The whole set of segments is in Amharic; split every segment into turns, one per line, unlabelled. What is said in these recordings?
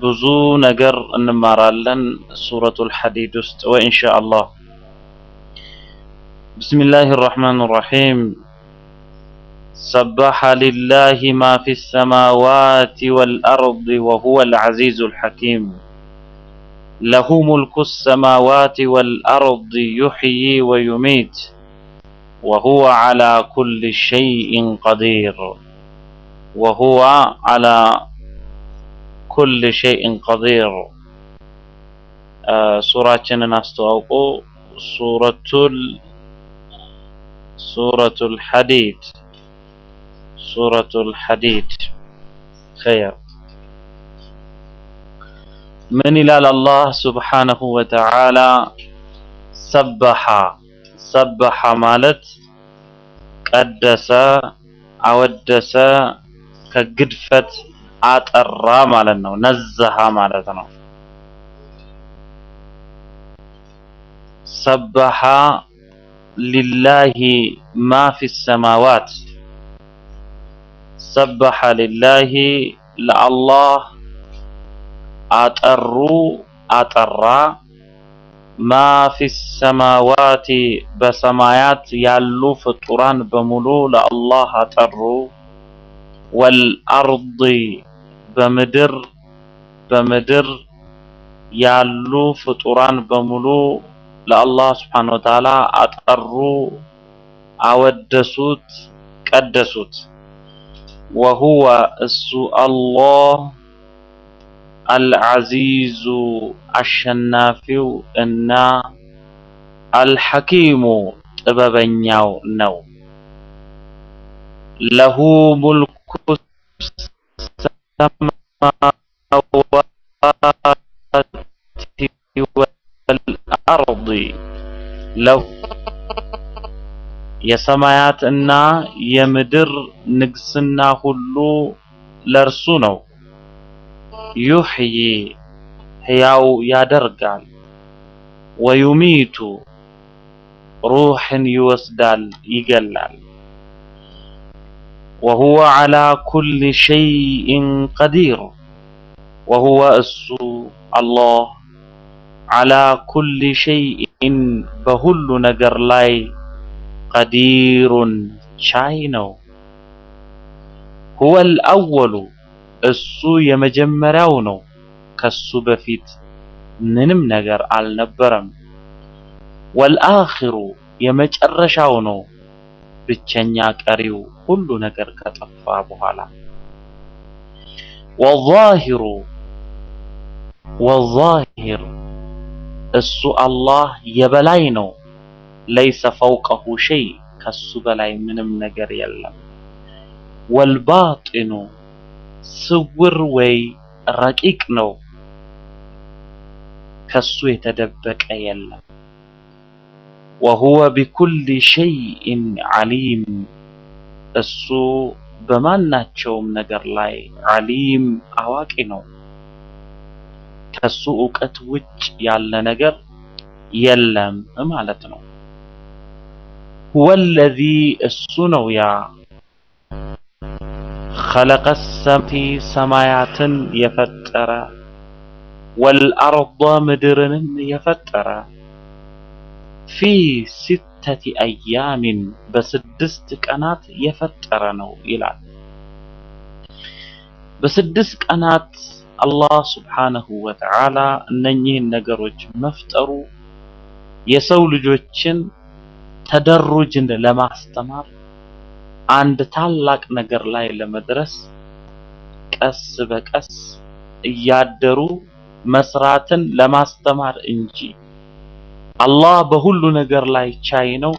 ብዙ ነገር እንማራለን ሱረቱል ሐዲድ ውስጥ ወኢንሻአላህ ቢስሚላህ ራሕማን ራሒም ሰበሐ ሊላህ ማ ፊ ሰማዋት ወልአርድ ወሁወ ልዓዚዙ ልሐኪም ለሁ ሙልኩ ሰማዋት ወልአርድ ዩሕዪ ወዩሚት وهو على كل شيء قدير وهو على كل شيء قدير ሱራችንን አስተዋውቆ ሱረቱል ሱረቱል ሐዲድ ሱረቱል ሐዲድ ኸይር ምን ይላል አላህ ሱብሓነሁ ወተዓላ ሰበሐ ሰበሐ ማለት ቀደሰ አወደሰ ከግድፈት አጠራ ማለት ነው። ነዘሃ ማለት ነው። ሰበሐ ሊላሂ ማ ፊ ሰማዋት ሰበሐ ሊላሂ ለአላህ አጠሩ አጠራ ማ ፊ ሰማዋቲ በሰማያት ያሉ ፍጡራን በሙሉ ለአላህ አጠሩ ወልአርድ በምድር በምድር ያሉ ፍጡራን በሙሉ ለአላህ ስብሓነ ወተዓላ አጠሩ፣ አወደሱት፣ ቀደሱት። ወሁወ እሱ አላህ አልዓዚዙ አሸናፊው እና አልሐኪሙ ጥበበኛው ነው። ለሁ ሙልኩ ሰማዋቲ ወልአርድ ለሁ የሰማያት እና የምድር ንግስና ሁሉ ለእርሱ ነው። ዩሕዪ ሕያው ያደርጋል፣ ወዩሚቱ ሩሕን ይወስዳል ይገላል። ወሁወ ዐላ ኩሊ ሸይኢን ቀዲር ወሁወ እሱ አላህ ዐላ ኩሊ ሸይኢን በሁሉ ነገር ላይ ቀዲሩን ቻይ ነው። ሁወል አወሉ እሱ የመጀመሪያው ነው። ከሱ በፊት ምንም ነገር አልነበረም። ወልአኺሩ የመጨረሻው ነው። ብቸኛ ቀሪው ሁሉ ነገር ከጠፋ በኋላ ወዛሂሩ ወዛሂር እሱ አላህ የበላይ ነው። ለይሰ ፈውቀሁ ሸይ ከሱ በላይ ምንም ነገር የለም። ወልባጢኑ ስውር ወይ ረቂቅ ነው። ከሱ የተደበቀ የለም። ወሁወ ቢኩሊ ሸይኢን ዓሊም እሱ በማናቸውም ነገር ላይ ዓሊም አዋቂ ነው። ከሱ እውቀት ውጭ ያለ ነገር የለም ማለት ነው። ሁወ ለዚ እሱ ነው ያ ኸለቀ ሰምቲ ሰማያትን የፈጠረ ወልአርض ምድርንም የፈጠረ ፊ ሲተቲ አያሚን በስድስት ቀናት የፈጠረ ነው ይላል። በስድስት ቀናት አላህ ስብሓነሁ ወተዓላ እነኚህን ነገሮች መፍጠሩ የሰው ልጆችን ተደሩጅን ለማስተማር አንድ ታላቅ ነገር ላይ ለመድረስ ቀስ በቀስ እያደሩ መስራትን ለማስተማር እንጂ አላህ በሁሉ ነገር ላይ ቻይ ነው።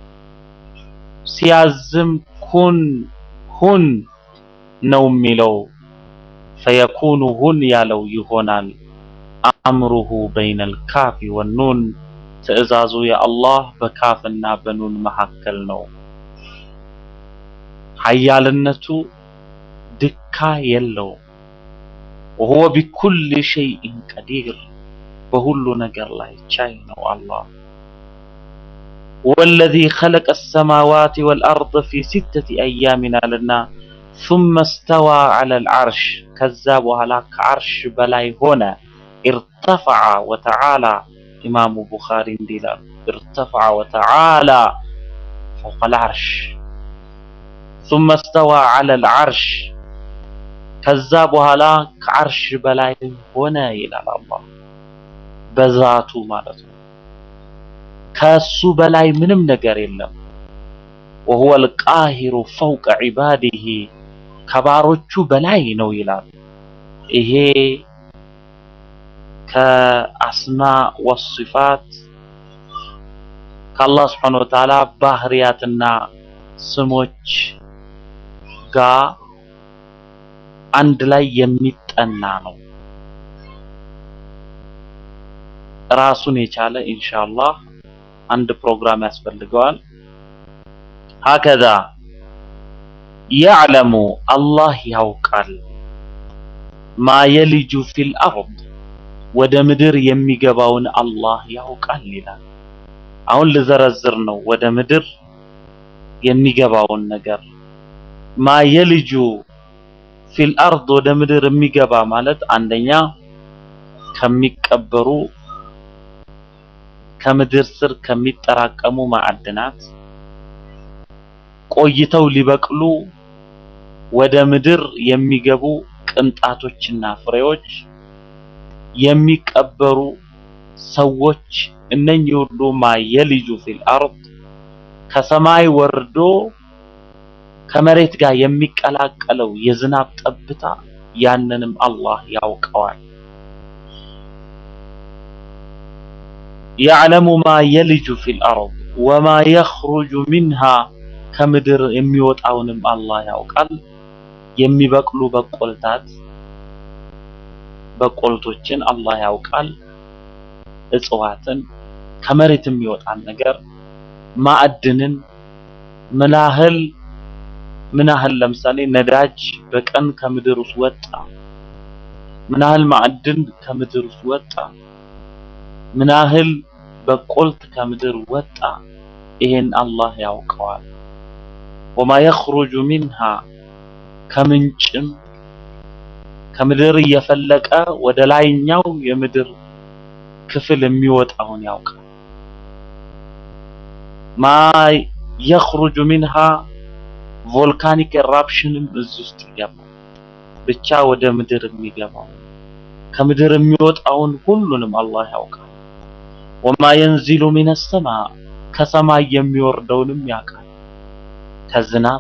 ሲያዝም ኩን ሁን ነው የሚለው። ፈየኩኑ ሁን ያለው ይሆናል። አምሩሁ በይነል ካፊ ወኑን ትዕዛዙ የአላህ በካፍና በኑን መካከል ነው። ሀያልነቱ ድካ የለው። ወሁወ ቢኩል ሸይኢን ቀዲር በሁሉ ነገር ላይ ቻይ ነው አላህ። ወለዚ ኸለቀ ሰማዋት ወልአርድ ፊ ሲተቲ አያሚን አለና ثم استوى على العرش ከዛ በኋላ ከዓርሽ በላይ ሆነ ارتفع وتعالى ኢማሙ ቡኻሪ እንዲህ ይላሉ ارتفع وتعالى فوق العرش ثم استوى على العرش ከዛ በኋላ ከዓርሽ በላይ ሆነ ይላል አላህ በዛቱ ማለት ነው ከሱ በላይ ምንም ነገር የለም وهو القاهر فوق عباده ከባሮቹ በላይ ነው ይላል ይሄ ከአስማ ወሲፋት ከአላህ ስብሐነሁ ወተዓላ ባህሪያትና ስሞች ጋር አንድ ላይ የሚጠና ነው ራሱን የቻለ ኢንሻአላህ አንድ ፕሮግራም ያስፈልገዋል ሀከዛ ያዕለሙ አላህ ያውቃል ማ የልጁ ፊል አርድ ወደ ምድር የሚገባውን አላህ ያውቃል ይላል አሁን ልዘረዝር ነው ወደ ምድር የሚገባውን ነገር ማ የልጁ ፊል አርድ ወደ ምድር የሚገባ ማለት አንደኛ ከሚቀበሩ ከምድር ስር ከሚጠራቀሙ ማዕድናት ቆይተው ሊበቅሉ ወደ ምድር የሚገቡ ቅንጣቶችና ፍሬዎች የሚቀበሩ ሰዎች እነኚህ ሁሉ ማ የልጁ ፊል አርድ ከሰማይ ወርዶ ከመሬት ጋር የሚቀላቀለው የዝናብ ጠብታ ያንንም አላህ ያውቀዋል يعلم ما يلج في الأرض وما يخرج منها ከምድር የሚወጣውንም አላህ ያውቃል የሚበቅሉ በቆልታት በቆልቶችን አላህ ያውቃል እጽዋትን ከመሬት የሚወጣን ነገር ማዕድንን ምን ያህል ምን ያህል ለምሳሌ ነዳጅ በቀን ከምድር ውስጥ ወጣ ምን ያህል ማዕድን ከምድር ውስጥ ወጣ ምን ያህል በቆልት ከምድር ወጣ ይሄን አላህ ያውቀዋል ወማ የኽሩጁ ሚንሃ ከምንጭም ከምድር እየፈለቀ ወደ ላይኛው የምድር ክፍል የሚወጣውን ያውቃል ማ የኽሩጁ ሚንሃ ቮልካኒክ ኤራፕሽንም እዚህ ውስጥ ይገባል ብቻ ወደ ምድር የሚገባው ከምድር የሚወጣውን ሁሉንም አላህ ያውቃል ወማ የንዚሉ ሚነ ሰማ ከሰማይ የሚወርደውንም ያውቃል ከዝናብ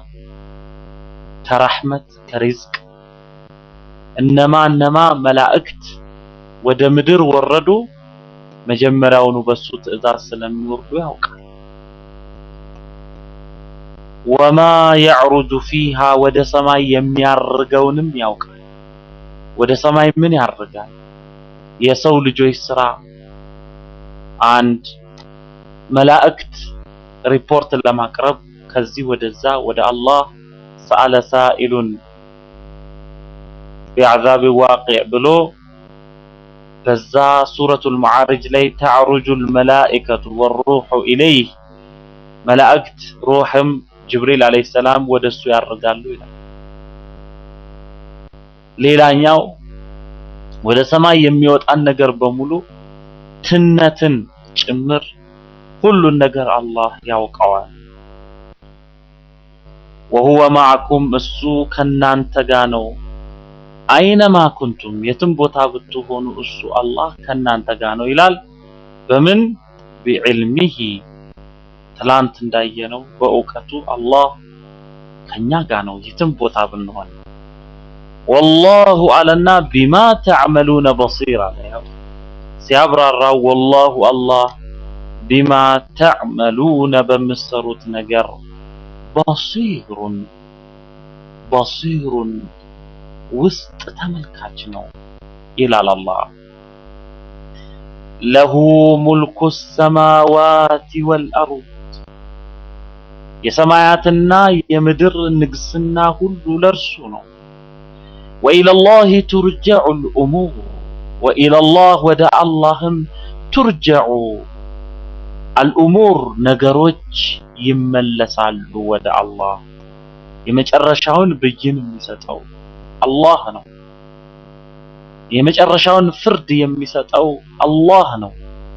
ከረሕመት ከሪዝቅ እነማ እነማ መላእክት ወደ ምድር ወረዱ መጀመሪያውኑ በሱ ትእዛዝ ስለሚወርዱ ያውቃል ወማ ያዕሩጁ ፊሃ ወደ ሰማይ የሚያርገውንም ያውቃል ወደ ሰማይ ምን ያርጋል የሰው ልጆች ስራ አንድ መላእክት ሪፖርት ለማቅረብ ከዚህ ወደዛ ወደ አላህ ሰአለ ሳኢሉን ቢዐዛብ ዋቂዕ ብሎ በዛ ሱረቱል መዓሪጅ ላይ ተዕሩጁል መላኢከቱ ወሩሑ ኢለይህ መላእክት ሩሕም ጅብሪል አለይሂ ሰላም ወደሱ ያርጋሉ ይላል። ሌላኛው ወደ ሰማይ የሚወጣን ነገር በሙሉ ትነትን ጭምር ሁሉን ነገር አላህ ያውቀዋል። ወሁወ ማዕኩም እሱ ከናንተ ጋ ነው። አይነማ ኩንቱም የትም ቦታ ብትሆኑ እሱ አላህ ከናንተ ጋ ነው ይላል። በምን ቢዕልሚሂ ትላንት እንዳየነው በእውቀቱ አላህ ከኛ ጋ ነው የትም ቦታ ብንሆን። ወላሁ አለና ቢማ ተዕመሉነ በሲር አለ። ያው ሲያብራራው ወላሁ አላህ ቢማ ተዕመሉነ በምትሰሩት ነገር በሲሩን በሲሩን ውስጥ ተመልካች ነው ይላል አላህ። ለሁ ሙልኩ ሰማዋት ወልአርድ የሰማያትና የምድር ንግስና ሁሉ ለርሱ ነው። ወኢለላሂ ቱርጀዑል ኡሙር ወኢለላህ ወደ አላህም ቱርጀዑ አልኡሙር ነገሮች ይመለሳሉ ወደ አላህ የመጨረሻውን ብይን የሚሰጠው አላህ ነው። የመጨረሻውን ፍርድ የሚሰጠው አላህ ነው።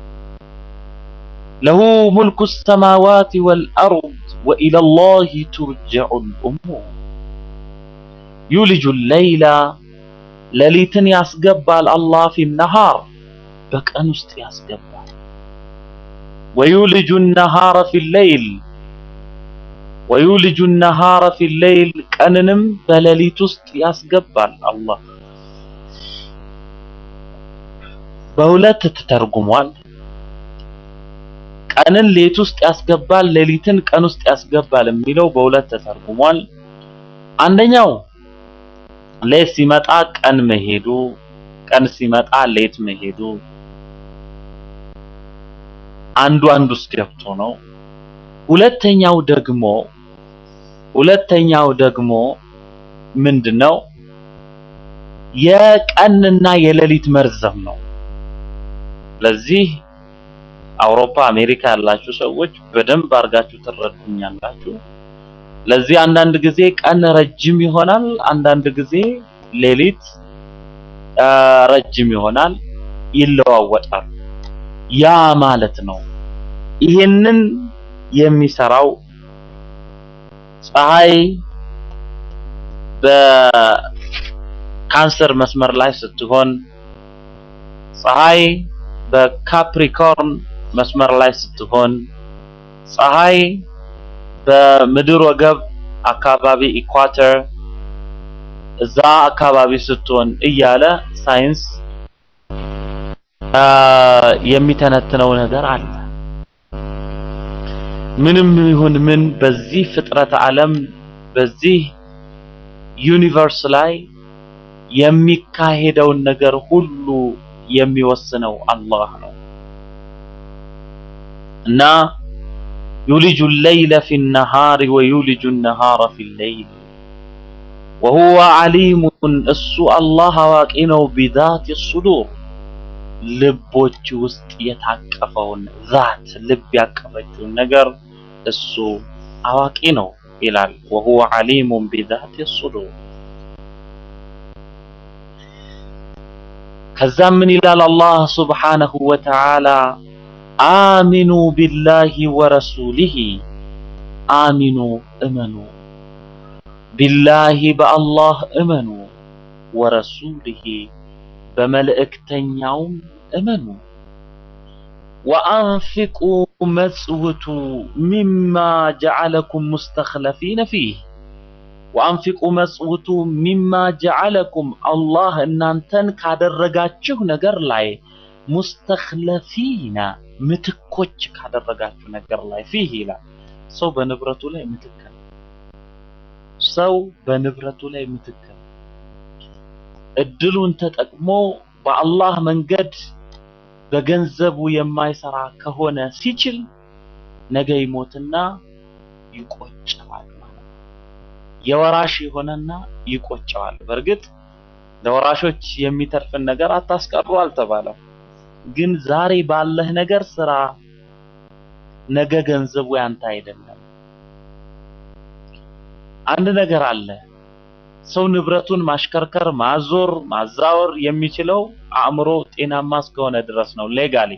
ለሁ ሙልኩ ሰማዋት ወልአርድ ወኢለላሂ ቱርጀዑል ኡሙር ዩልጁ ለይላ ሌሊትን ያስገባል አላህ ፊ ነሃር በቀን ውስጥ ያስገባል። ወዩልጁ ነሃረ ፊ ሌይል ወዩልጁ ነሃረ ፊ ሌይል ቀንንም በሌሊት ውስጥ ያስገባል አላህ። በሁለት ተተርጉሟል። ቀንን ሌት ውስጥ ያስገባል፣ ሌሊትን ቀን ውስጥ ያስገባል የሚለው በሁለት ተተርጉሟል። አንደኛው ሌት ሲመጣ ቀን መሄዱ፣ ቀን ሲመጣ ሌት መሄዱ አንዱ አንዱ ውስጥ ገብቶ ነው። ሁለተኛው ደግሞ ሁለተኛው ደግሞ ምንድነው? የቀንና የሌሊት መርዘም ነው። ለዚህ አውሮፓ፣ አሜሪካ ያላችሁ ሰዎች በደንብ አድርጋችሁ ትረዱኛላችሁ። ለዚህ አንዳንድ ጊዜ ቀን ረጅም ይሆናል፣ አንዳንድ ጊዜ ሌሊት ረጅም ይሆናል፣ ይለዋወጣል። ያ ማለት ነው ይህንን የሚሰራው ፀሐይ በካንሰር መስመር ላይ ስትሆን ፀሐይ በካፕሪኮርን መስመር ላይ ስትሆን ፀሐይ በምድር ወገብ አካባቢ ኢኳተር እዛ አካባቢ ስትሆን እያለ ሳይንስ የሚተነትነው ነገር አለ። ምንም ይሁን ምን በዚህ ፍጥረት ዓለም በዚህ ዩኒቨርስ ላይ የሚካሄደውን ነገር ሁሉ የሚወስነው አላህ ነው እና ዩልጁ ለይለ ፊ ነሃሪ ወዩልጁ ነሃረ ፊ ለይል ወሁወ ዓሊሙን እሱ አላህ አዋቂ ነው ቢዛት ሱዱር ልቦች ውስጥ የታቀፈውን ዛት ልብ ያቀፈችውን ነገር እሱ አዋቂ ነው ይላል። ወሁወ ዓሊሙን ቢዛት ሱዱር ከዛም ምን ይላል አላህ ሱብሓነሁ ወተዓላ አሚኑ ቢላሂ ወረሱሊሂ አሚኑ እመኑ ቢላሂ በአላህ እመኑ ወረሱሊሂ በመልእክተኛውም እመኑ ወአንፊቁ መጽውቱ ሚማ ጀዐለኩም ሙስተኽለፊነ ፊህ ወአንፊቁ መጽውቱ ሚማ ጀዐለኩም አላህ እናንተን ካደረጋችሁ ነገር ላይ ሙስተኽለፊነ ምትኮች ካደረጋችሁ ነገር ላይ ፊህ ይላል። ሰው በንብረቱ ላይ ምትክ ነው። ሰው በንብረቱ ላይ ምትክ ነው። እድሉን ተጠቅሞ በአላህ መንገድ በገንዘቡ የማይሰራ ከሆነ ሲችል ነገ ይሞትና ይቆጨዋል ማለት ነው። የወራሽ የሆነና ይቆጨዋል። በእርግጥ ለወራሾች የሚተርፍን ነገር አታስቀሩ አልተባለም። ግን ዛሬ ባለህ ነገር ስራ፣ ነገ ገንዘቡ ያንተ አይደለም። አንድ ነገር አለ። ሰው ንብረቱን ማሽከርከር፣ ማዞር፣ ማዛወር የሚችለው አእምሮ ጤናማ እስከሆነ ድረስ ነው። ሌጋሊ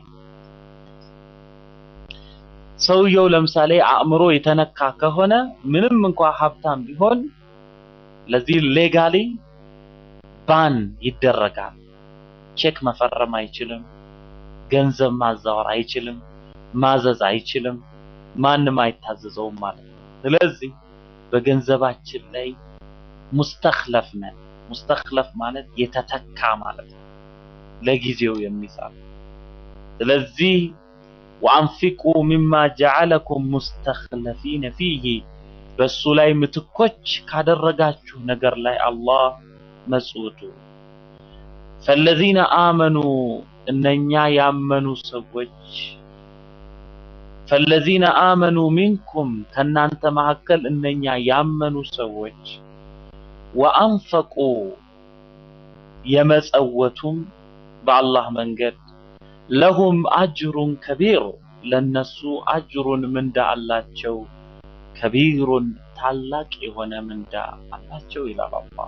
ሰውየው ለምሳሌ አእምሮ የተነካ ከሆነ ምንም እንኳ ሀብታም ቢሆን ለዚህ ሌጋሊ ባን ይደረጋል። ቼክ መፈረም አይችልም። ገንዘብ ማዛወር አይችልም። ማዘዝ አይችልም። ማንም አይታዘዘውም ማለት ነው። ስለዚህ በገንዘባችን ላይ ሙስተኽለፍ ነን። ሙስተኽለፍ ማለት የተተካ ማለት ነው፣ ለጊዜው የሚሰራ ስለዚህ ወአንፊቁ ሚማ ጀዐለኩም ሙስተኽለፊነ ፊህ በሱ ላይ ምትኮች ካደረጋችሁ ነገር ላይ አላህ መጽውቱ ፈለዚነ አመኑ እነኛ ያመኑ ሰዎች ፈለዚነ አመኑ ሚንኩም ከናንተ መካከል እነኛ ያመኑ ሰዎች ወአንፈቁ የመጸወቱም በአላህ መንገድ ለሁም አጅሩን ከቢር ለነሱ አጅሩን ምንዳ አላቸው ከቢሩን ታላቅ የሆነ ምንዳ አላቸው ይላል አላህ።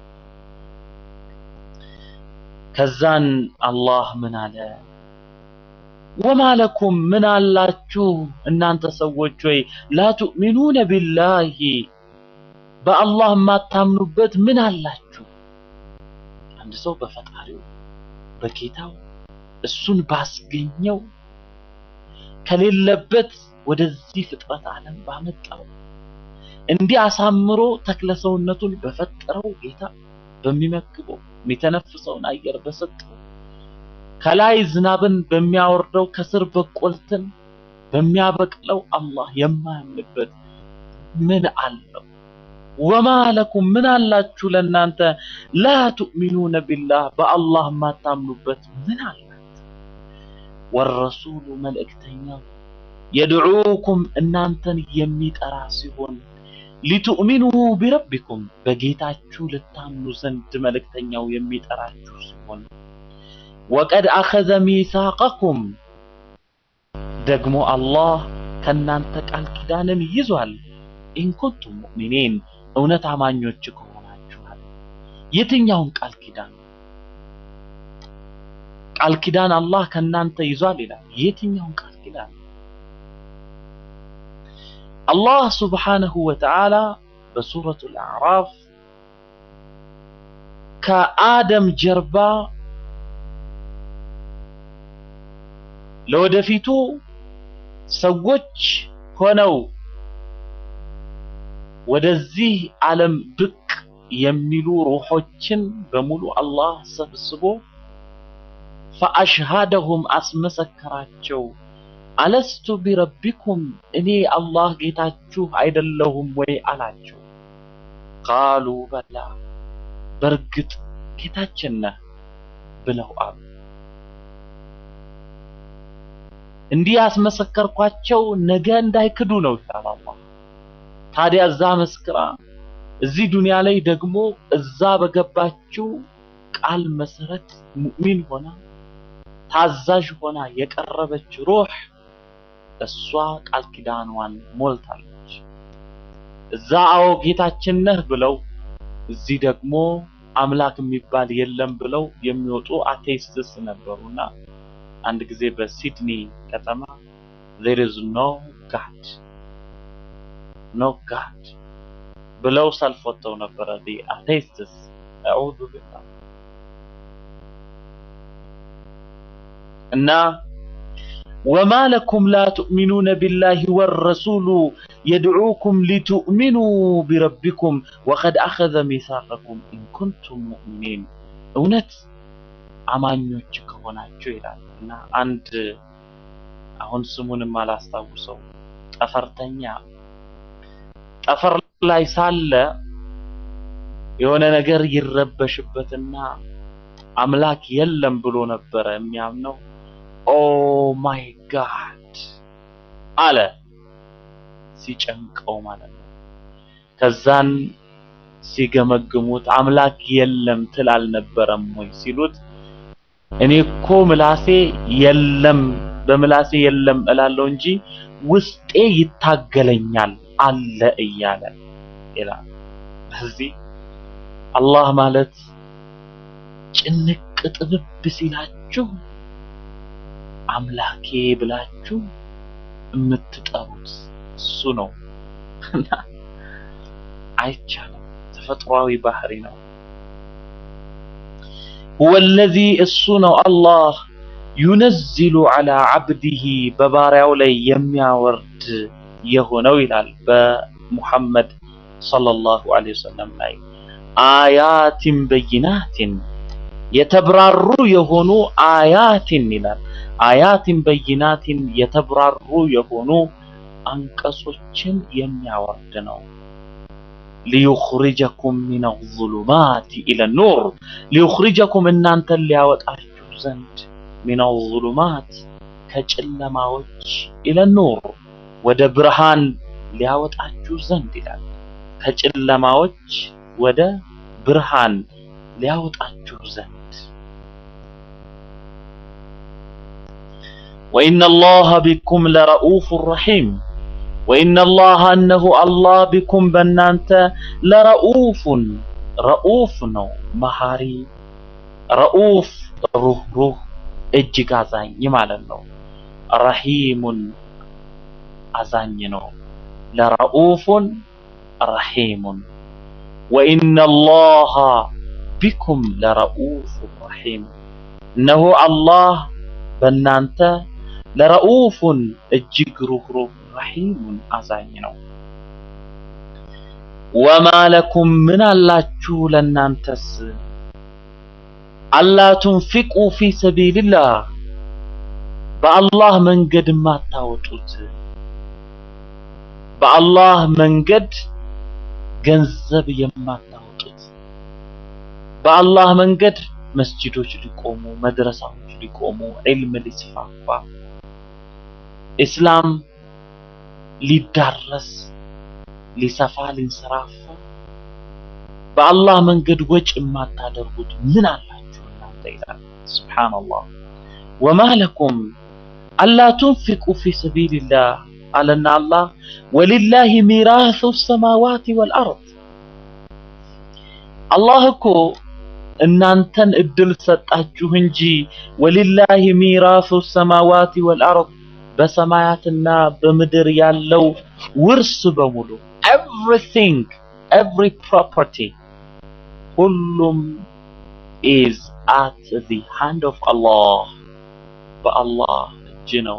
ከዛን አላህ ምን አለ? ወማ ለኩም ምን አላችሁ እናንተ ሰዎች ወይ ላ ቱእሚኑነ ቢላሂ በአላህ የማታምኑበት ምን አላችሁ? አንድ ሰው በፈጣሪው በጌታው እሱን ባስገኘው ከሌለበት ወደዚህ ፍጥረት ዓለም ባመጣው እንዲህ አሳምሮ ተክለ ሰውነቱን በፈጠረው ጌታ በሚመግበው የሚተነፍሰውን አየር በሰጠው ከላይ ዝናብን በሚያወርደው ከስር በቆልትን በሚያበቅለው አላህ የማያምንበት ምን አለው? ወማ ለኩም ምን አላችሁ ለእናንተ ላ ቱእሚኑነ ቢላህ በአላህ የማታምኑበት ምን አላችሁ? ወረሱሉ መልእክተኛው የድዑኩም እናንተን የሚጠራ ሲሆን ሊቱእሚኑ ቢረቢኩም በጌታችሁ ልታምኑ ዘንድ መልእክተኛው የሚጠራችሁ ሲሆን ወቀድ አኸዘ ሚሳቀኩም ደግሞ አላህ ከእናንተ ቃል ኪዳንን ይዟል። ኢንኩንቱም ሙእሚኒን እውነት አማኞች ከሆናችኋል። የትኛውን ቃል ኪዳን? ቃል ኪዳን አላህ ከእናንተ ይዟል ይላል። የትኛውን ቃል ኪዳን? አላህ ሱብሓነሁ ወተዓላ በሱረቱል አዕራፍ ከአደም ጀርባ ለወደፊቱ ሰዎች ሆነው ወደዚህ ዓለም ብቅ የሚሉ ሩሖችን በሙሉ አላህ ሰብስቦ ፈአሽሃደሁም አስመሰከራቸው። አለስቱ ቢረቢኩም እኔ አላህ ጌታችሁ አይደለሁም ወይ አላቸው። ቃሉ በላ በእርግጥ ጌታችን ነህ ብለው አሉ። እንዲህ ያስመሰከርኳቸው ነገ እንዳይክዱ ነው ይላል አላህ። ታዲያ እዛ መስክራ እዚህ ዱንያ ላይ ደግሞ እዛ በገባችው ቃል መሰረት ሙእሚን ሆና ታዛዥ ሆና የቀረበች ሩህ እሷ ቃል ኪዳኗን ሞልታለች። እዛ አዎ ጌታችን ነህ ብለው እዚህ ደግሞ አምላክ የሚባል የለም ብለው የሚወጡ አቴይስትስ ነበሩና አንድ ጊዜ በሲድኒ ከተማ there is no God no God ብለው ሰልፍ ወጥተው ነበረ the atheists አዑዙ ቢላህ እና ወማ ለኩም ላ ቱእሚኑነ ቢላሂ ወረሱሉ የድዑኩም ሊቱእሚኑ ቢረቢኩም ወቀድ አኸዘ ሚሳቀኩም ኢንኩንቱም ሙእሚኒን እውነት አማኞች ከሆናችሁ ይላል እና አንድ አሁን ስሙንም አላስታውሰው ጠፈርተኛ ጠፈር ላይ ሳለ የሆነ ነገር ይረበሽበትና አምላክ የለም ብሎ ነበረ የሚያምነው። ኦ ማይ ጋድ አለ ሲጨንቀው ማለት ነው። ከዛን ሲገመግሙት አምላክ የለም ትል አልነበረም ወይ ሲሉት እኔ እኮ ምላሴ የለም በምላሴ የለም እላለሁ እንጂ ውስጤ ይታገለኛል አለ እያለ ይላል። ስለዚህ አላህ ማለት ጭንቅ ጥብብ ሲላችሁ አምላኬ ብላችሁ የምትጠሩት እሱ ነው እና አይቻልም። ተፈጥሯዊ ባህሪ ነው። ሁወ ለዚ እሱ ነው አላህ ዩነዚሉ ዐላ ዐብዲሂ በባሪያው ላይ የሚያወርድ የሆነው ይላል በሙሐመድ ሰለላሁ ዐለይሂ ወሰለም ላይ አያቲን በይናቲን የተብራሩ የሆኑ አያቲን ይላል። አያቲን በይናቲን የተብራሩ የሆኑ አንቀጾችን የሚያወርድ ነው። ሊዩኽሪጀኩም ሚነ ዙሉማት ኢለ ኑር ሊዩኽሪጀኩም እናንተን ሊያወጣችሁ ዘንድ ሚነ ዙሉማት ከጨለማዎች ኢለ ኑር ወደ ብርሃን ሊያወጣችሁ ዘንድ ይላል። ከጨለማዎች ወደ ብርሃን ሊያወጣችሁ ዘንድ ወኢነ አላህ ቢኩም ለረኡፍ ረሒም ወኢነ አላህ እነሆ አላህ ቢኩም በእናንተ ለረኡፉን ረኡፍ ነው መሐሪ ረኡፍ ሩህሩህ እጅግ አዛኝ ማለት ነው። ረሂሙን አዛኝ ነው። ለረኡፉን ረሂሙን ወኢነ አላህ ቢኩም ለረኡፍ ረሂም እነሆ አላህ በእናንተ ለረኡፉን እጅግ ሩህሩህ ረሂሙን አዛኝ ነው። ወማ ለኩም ምን አላችሁ ለእናንተስ አላ ቱንፊቁ ፊ ሰቢልላህ በአላህ መንገድ የማታወጡት በአላህ መንገድ ገንዘብ የማታወጡት በአላህ መንገድ መስጂዶች ሊቆሙ፣ መድረሳዎች ሊቆሙ፣ ዒልም ሊስፋፋ፣ ኢስላም ሊዳረስ፣ ሊሰፋ፣ ሊንሰራፋ በአላህ መንገድ ወጪ የማታደርጉት ምን አላችሁ እናንተ ይላል። ሱብሓነላህ ወማ ለኩም አላ ቱንፊቁ ፊ ሰቢልላህ አለና አላህ ወሊላሂ ሚራሱ ሰማዋት ወልአርድ አላህ እኮ እናንተን እድል ሰጣችሁ እንጂ ወሊላሂ ሚራሱ ሰማዋት ወልአርድ በሰማያትና በምድር ያለው ውርስ በሙሉ ኤቭሪቲንግ ኤቭሪ ፕሮፐርቲ ሁሉም ኢዝ አት ዚ ሃንድ ኦፍ አላህ በአላህ እጅ ነው።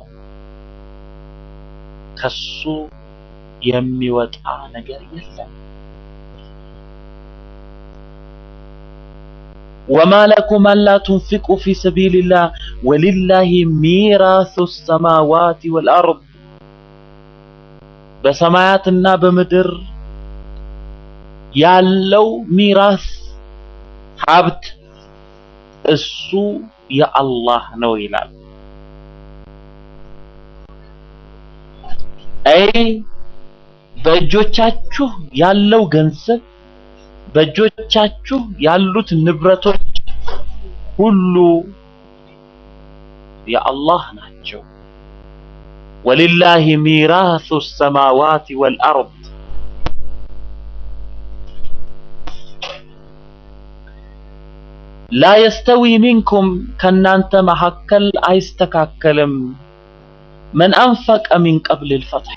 ከሱ የሚወጣ ነገር የለም። ወማ ለኩም አላ ቱንፊቁ ፊ ሰቢልላህ ወሊላሂ ሚራሱ ሰማዋት ወልአርድ በሰማያትና በምድር ያለው ሚራስ ሀብት እሱ የአላህ ነው ይላል። አይ በእጆቻችሁ ያለው ገንዘብ በእጆቻችሁ ያሉት ንብረቶች ሁሉ የአላህ ናቸው። ወሊላሂ ሚራሱ ሰማዋት ወልአርድ ላ የስተዊ ሚንኩም ከናንተ መካከል አይስተካከልም መን አንፈቀ ሚን ቀብል ልፈትሕ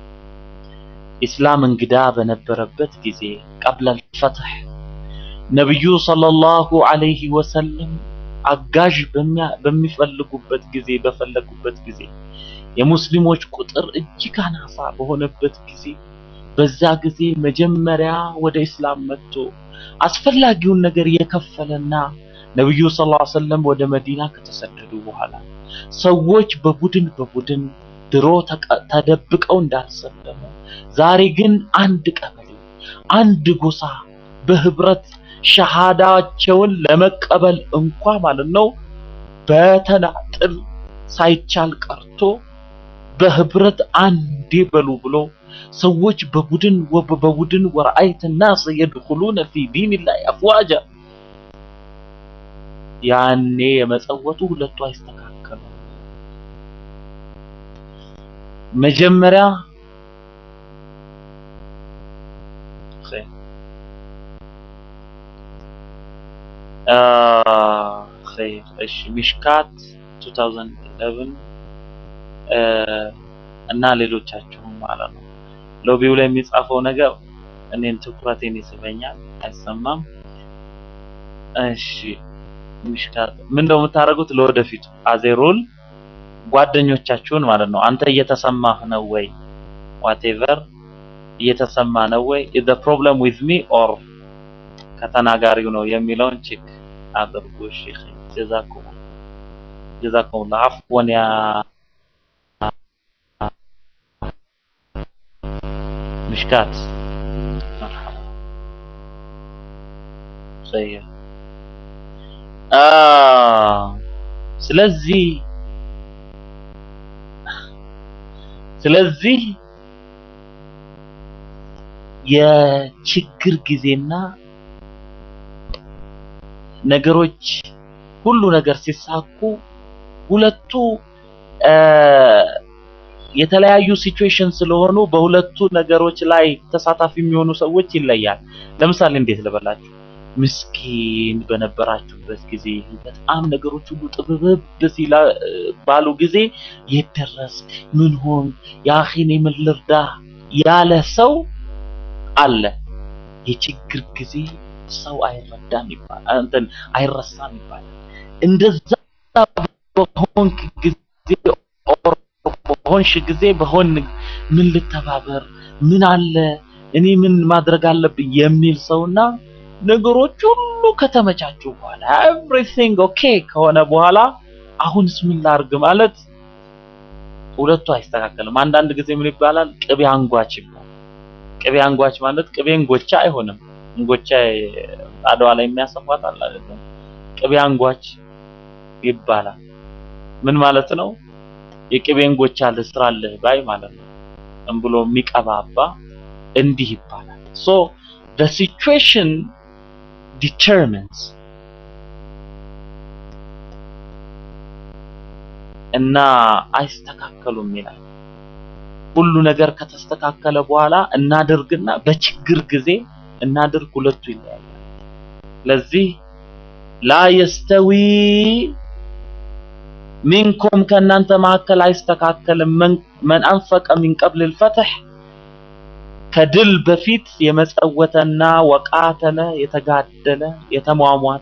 ኢስላም እንግዳ በነበረበት ጊዜ ቀብለ ልፈትሕ ነቢዩ ሰለላሁ ዐለይሂ ወሰለም አጋዥ በሚፈልጉበት ጊዜ በፈለጉበት ጊዜ የሙስሊሞች ቁጥር እጅግ አናሳ በሆነበት ጊዜ በዛ ጊዜ መጀመሪያ ወደ ኢስላም መጥቶ አስፈላጊውን ነገር የከፈለና ነብዩ ሰለላሁ ዐለይሂ ወሰለም ወደ መዲና ከተሰደዱ በኋላ ሰዎች በቡድን በቡድን ድሮ ተደብቀው እንዳልሰለሙ ዛሬ ግን አንድ ቀበሌ አንድ ጎሳ በህብረት ሸሃዳቸውን ለመቀበል እንኳ ማለት ነው በተናጥል ሳይቻል ቀርቶ በህብረት አንዴ በሉ ብሎ ሰዎች በቡድን በቡድን ወረአይት ናስ የድኹሉነ ፊ ዲንላህ አፍዋጃ ያኔ የመጸወቱ ሁለቱ አይስተካከሉ። መጀመሪያ እሺ ሚሽካት 2011 እና ሌሎቻችሁም ማለት ነው። ሎቢው ላይ የሚጻፈው ነገር እኔን ትኩረቴን ይስበኛል፣ አይሰማም። እሺ ሚሽካት ምን እንደው የምታደርጉት ለወደፊቱ አዜሩል ጓደኞቻችሁን ማለት ነው። አንተ እየተሰማህ ነው ወይ ዋቴቨር እየተሰማ ነው ወይ is the problem with me or ከተናጋሪው ነው የሚለውን ቼክ አድርጉ። እሺ ጀዛኩም ጀዛኩም አፍወን ያ مشكات مرحبا طيب آه ስለዚህ ስለዚህ የችግር ጊዜና ነገሮች ሁሉ ነገር ሲሳኩ ሁለቱ የተለያዩ ሲቹዌሽን ስለሆኑ በሁለቱ ነገሮች ላይ ተሳታፊ የሚሆኑ ሰዎች ይለያል። ለምሳሌ እንዴት ልበላችሁ፣ ምስኪን በነበራችሁበት ጊዜ በጣም ነገሮች ሁሉ ጥብብብ ሲላ ባሉ ጊዜ የት ደረስክ? ምን ሆን? የአኺን ምን ልርዳህ ያለ ሰው አለ። የችግር ጊዜ ሰው አይረዳም ይባላል፣ እንትን አይረሳም ይባላል። እንደዛ በሆንክ ጊዜ በሆንሽ ጊዜ በሆን ምን ልተባበር፣ ምን አለ እኔ ምን ማድረግ አለብኝ የሚል ሰውና ነገሮች ሁሉ ከተመቻቹ በኋላ ኤቭሪቲንግ ኦኬ ከሆነ በኋላ አሁንስ ምን ላርግ ማለት ሁለቱ አይስተካከልም። አንዳንድ ጊዜ ምን ይባላል? ቅቤ አንጓች ይባላል። ቅቤ አንጓች ማለት ቅቤ እንጎቻ አይሆንም። እንጎቻ አድዋ ላይ የሚያሰፏት አለ አይደል? ቅቤ አንጓች ይባላል። ምን ማለት ነው? የቅቤ እንጎቻ ልስራልህ ባይ ማለት ነው። ዝም ብሎ የሚቀባባ እንዲህ ይባላል። ሶ the situation determines እና አይስተካከሉም ይላል። ሁሉ ነገር ከተስተካከለ በኋላ እናድርግና በችግር ጊዜ እናድርግ፣ ሁለቱ ይለያያል። ለዚህ ላ የስተዊ ሚንኩም ከእናንተ መካከል አይስተካከልም መን አንፈቀ ሚን ቀብል ልፈትሕ ከድል በፊት የመጸወተና ወቃተለ የተጋደለ የተሟሟተ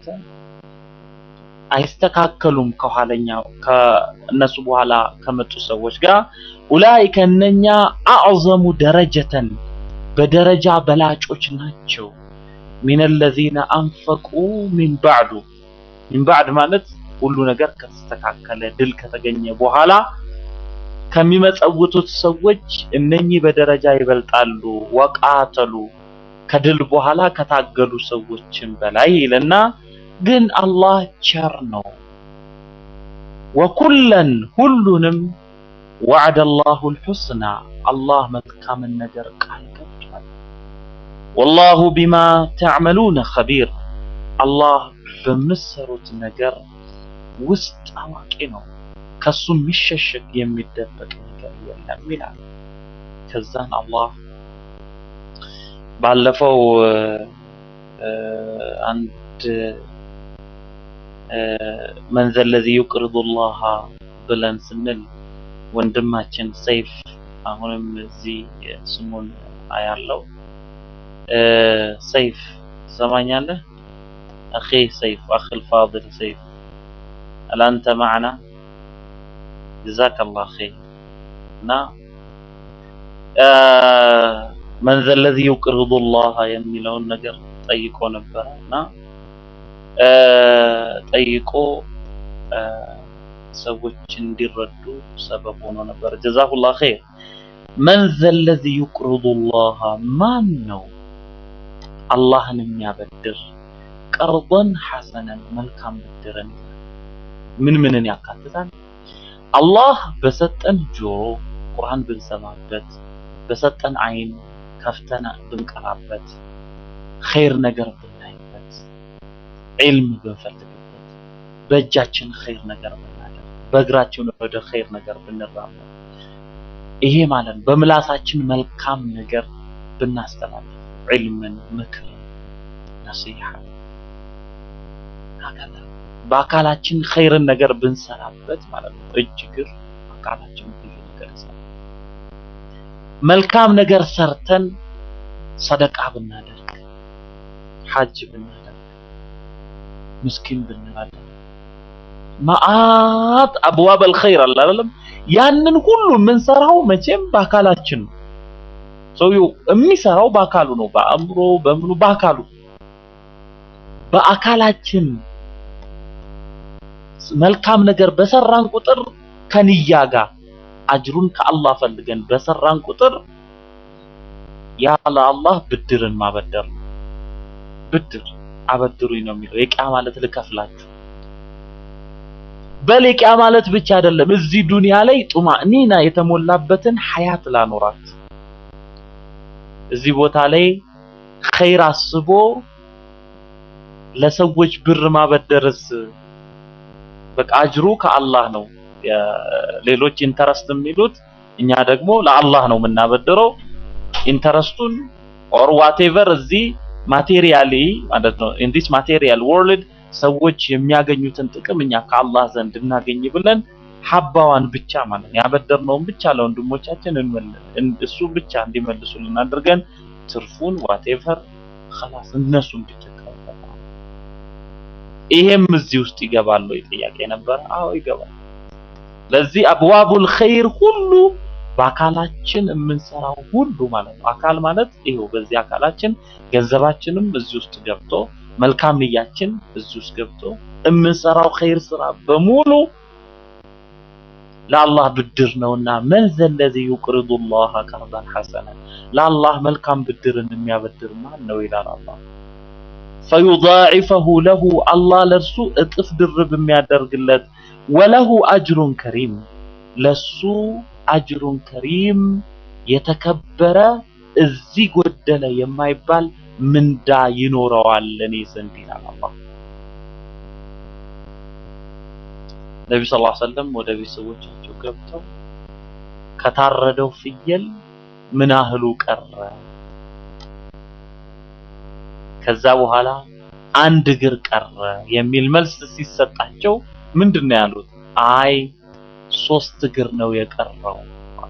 አይስተካከሉም ከኋለኛው ከእነሱ በኋላ ከመጡ ሰዎች ጋር ኡላኢከ እነኛ አዕዘሙ ደረጀተን በደረጃ በላጮች ናቸው ሚን አለዚነ አንፈቁ ሚን ባዕዱ ሚን ባዕድ ማለት ሁሉ ነገር ከተስተካከለ ድል ከተገኘ በኋላ ከሚመጸውቱት ሰዎች እነኚህ በደረጃ ይበልጣሉ። ወቃተሉ ከድል በኋላ ከታገሉ ሰዎችን በላይ ይልና ግን አላህ ቸር ነው። ወኩለን ሁሉንም ወዐደ አላሁ ልሑስና አላህ መልካምን ነገር ቃል ገብቷል። ወላሁ ቢማ ተዕመሉነ ኸቢር አላህ በምትሰሩት ነገር ውስጥ አዋቂ ነው። ከሱ የሚሸሸግ የሚደበቅ ነገር የለም ይላል። ከዛን አላህ ባለፈው አንድ መን ዘለዚ ዩቅሪዱ ላሃ ብለን ስንል ወንድማችን ሰይፍ አሁንም እዚህ ስሙን አያለው ሰይፍ ትሰማኛለህ? አኺ ሰይፍ አኺል ፋድል ሰይፍ አላንተ ማዕና ጀዛከላህ ኸይር እና መን ዘለዚ ዩቅሪዱ ላህ የሚለውን ነገር ጠይቆ ነበረ እና ጠይቆ ሰዎች እንዲረዱ ሰበብ ሆኖ ነበር። ጀዛሁላህ ኸይር። መን ዘለዚ ዩቅሪዱ ላህ ማን ነው አላህን የሚያበድር ቀርበን ሐሰነን መልካም ብድርን ምን ምንን ያካትታል? አላህ በሰጠን ጆሮ ቁርአን ብንሰማበት፣ በሰጠን አይን ከፍተን ብንቀራበት፣ ኸይር ነገር ብናይበት፣ ዒልም ብንፈልግበት፣ በእጃችን ኸይር ነገር ብናደርግ፣ በእግራችን ወደ ኸይር ነገር ብንራመድ፣ ይሄ ማለት በምላሳችን መልካም ነገር ብናስተላልፍ፣ ዒልምን፣ ምክርን፣ ነሲሐ ሀከዛ በአካላችን ኸይርን ነገር ብንሰራበት ማለት ነው። እጅ እግር አካላችን ብዙ ነገር ይሰራል። መልካም ነገር ሰርተን ሰደቃ ብናደርግ፣ ሐጅ ብናደርግ፣ ምስኪን ብንረዳ መዓት አብዋብ አልኸይር አለ አይደለም። ያንን ሁሉ የምንሰራው መቼም በአካላችን ነው። ሰውየው የሚሰራው በአካሉ ነው። በአእምሮ በምኑ በአካሉ በአካላችን መልካም ነገር በሰራን ቁጥር ከንያ ጋር አጅሩን ከአላህ ፈልገን በሰራን ቁጥር ያ ለአላህ ብድርን ማበደር ነው። ብድር አበድሩኝ ነው የሚለው። የቂያ ማለት ልከፍላችሁ በል የቂያ ማለት ብቻ አይደለም። እዚህ ዱንያ ላይ ጡማእኒና የተሞላበትን ሐያት ላኖራት እዚህ ቦታ ላይ ኸይር አስቦ ለሰዎች ብር ማበደርስ በቃ አጅሩ ከአላህ ነው። ሌሎች ኢንተረስት የሚሉት እኛ ደግሞ ለአላህ ነው የምናበድረው። ኢንተረስቱን ኦር ዋቴቨር እዚህ ማቴሪያሊ ማለት ነው ኢን ዲስ ማቴሪያል ወርልድ ሰዎች የሚያገኙትን ጥቅም እኛ ከአላህ ዘንድ እናገኝ ብለን ሀባዋን ብቻ ማለት ነው ያበደርነውን ብቻ ለወንድሞቻችን እንመልስ እሱ ብቻ እንዲመልሱልን አድርገን ትርፉን ዋቴቨር خلاص እነሱን ብቻ ተቀበል። ይሄም እዚህ ውስጥ ይገባል ወይ ጥያቄ ነበር። አዎ ይገባል። ለዚህ አብዋቡል ኸይር ሁሉ በአካላችን የምንሰራው ሁሉ ማለት ነው። አካል ማለት ይሄው በዚህ አካላችን ገንዘባችንም እዚህ ውስጥ ገብቶ መልካም ንያችን እዚህ ውስጥ ገብቶ የምንሰራው ኸይር ስራ በሙሉ ለአላህ ብድር ነውና መን ዘለዚ ዩቅሪዱ ላህ ቀርዳን ሐሰና ለአላህ መልካም ብድርን የሚያበድር ማን ነው ይላል አላህ። ፈዩዳዒፈሁ ለሁ አላህ ለእርሱ እጥፍ ድርብ የሚያደርግለት ወለሁ አጅሩን ከሪም ለሱ አጅሩን ከሪም የተከበረ እዚህ ጎደለ የማይባል ምንዳ ይኖረዋል እኔ ዘንድ ይላል አላህ። ነቢ ስ ሰለም ወደ ቤተሰቦቻቸው ገብተው ከታረደው ፍየል ምን ያህሉ ቀረ? ከዛ በኋላ አንድ እግር ቀረ የሚል መልስ ሲሰጣቸው ምንድን ነው ያሉት? አይ ሶስት እግር ነው የቀረው።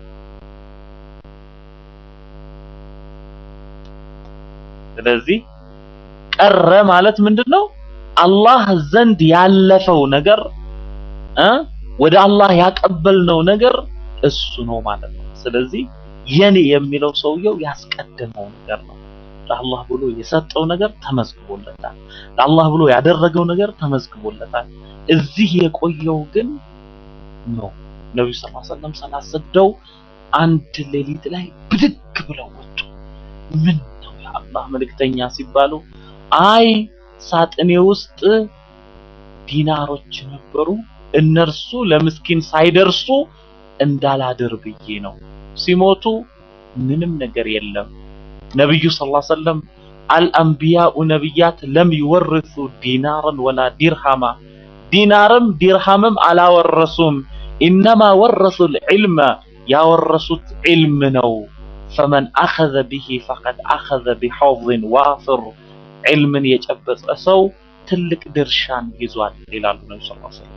ስለዚህ ቀረ ማለት ምንድን ነው? አላህ ዘንድ ያለፈው ነገር እ ወደ አላህ ያቀበልነው ነገር እሱ ነው ማለት ነው። ስለዚህ የኔ የሚለው ሰውየው ያስቀደመው ነገር ነው። ለአላህ ብሎ የሰጠው ነገር ተመዝግቦለታል። ለአላህ ብሎ ያደረገው ነገር ተመዝግቦለታል። እዚህ የቆየው ግን ነው። ነብዩ ሰለላሁ ዐለይሂ ወሰለም ሰላት ሰግደው አንድ ሌሊት ላይ ብድግ ብለው ወጡ። ምን ነው የአላህ መልእክተኛ ሲባሉ አይ ሳጥኔ ውስጥ ዲናሮች ነበሩ እነርሱ ለምስኪን ሳይደርሱ እንዳላድር ብዬ ነው። ሲሞቱ ምንም ነገር የለም። ነብዩ ሰለላሁ ዐለይሂ ወሰለም አልአንቢያኡ ነብያት ለም ይወርሱ ዲናርን ወላ ዲርሃማ ዲናርም ዲርሃምም አላወረሱም። ኢነማ ወረሱ ልዕልመ ያወረሱት ዒልም ነው። ፈመን አኸዘ ቢሂ ፈቀድ አኸዘ ቢሐዝን ዋፍር ዒልምን የጨበጠ ሰው ትልቅ ድርሻን ይዟል ይላሉ ነቢ ስ ሰለም።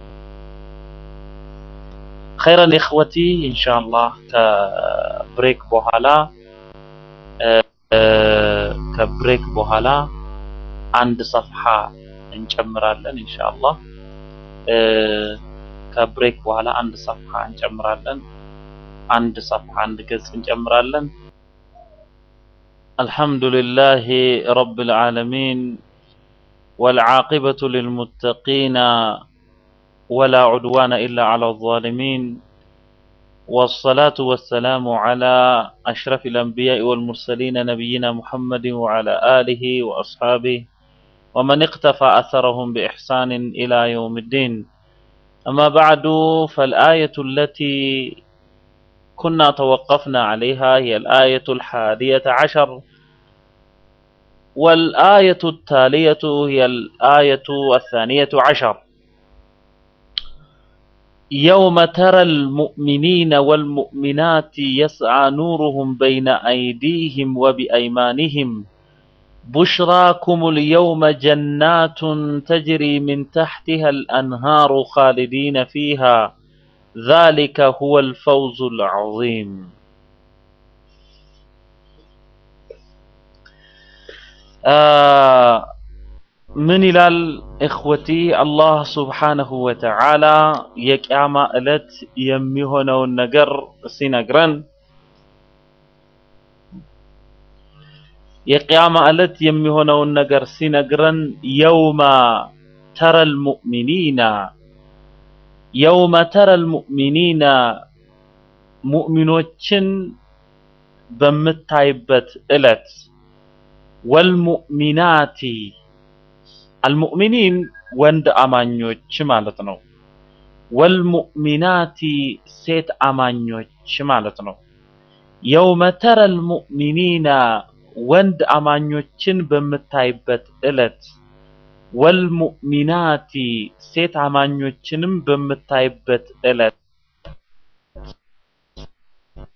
ኸይረን ኢኽወቲ ኢንሻአላህ ከብሬክ በኋላ ከብሬክ በኋላ አንድ ሰፍሐ እንጨምራለን ኢንሻአላህ። ከብሬክ በኋላ አንድ ሰፍሐ እንጨምራለን። አንድ ሰፍሐ አንድ ገጽ እንጨምራለን። አልሐምዱሊላሂ ረብል ዓለሚን والعاقبة للمتقين ولا عدوان إلا على الظالمين والصلاة والسلام على أشرف الأنبياء والمرسلين نبينا محمد وعلى آله وأصحابه ومن اقتفى أثرهم بإحسان إلى يوم الدين أما بعد فالآية التي كنا توقفنا عليها هي الآية الحادية عشر والآية التالية هي الآية الثانية عشر يوم ترى المؤمنين والمؤمنات يسعى نورهم بين أيديهم وبأيمانهم بشراكم اليوم جنات تجري من تحتها الأنهار خالدين فيها ذلك هو الفوز العظيم آه ምን ይላል እኽወቲ አላህ ሱብሓነሁ ወተዓላ የቅያማ ዕለት የሚሆነውን ነገር ሲነግረን የቅያማ ዕለት የሚሆነውን ነገር ሲነግረን የውመ ተረል ሙእሚኒና የውመ ተረል ሙእሚኒና ሙእሚኖችን በምታይበት ዕለት ወልሙእሚናቲ አልሙእሚኒን ወንድ አማኞች ማለት ነው። ወልሙእሚናቲ ሴት አማኞች ማለት ነው። የውመ ተረል ሙእሚኒና ወንድ አማኞችን በምታይበት ዕለት ወልሙእሚናቲ ሴት አማኞችንም በምታይበት ዕለት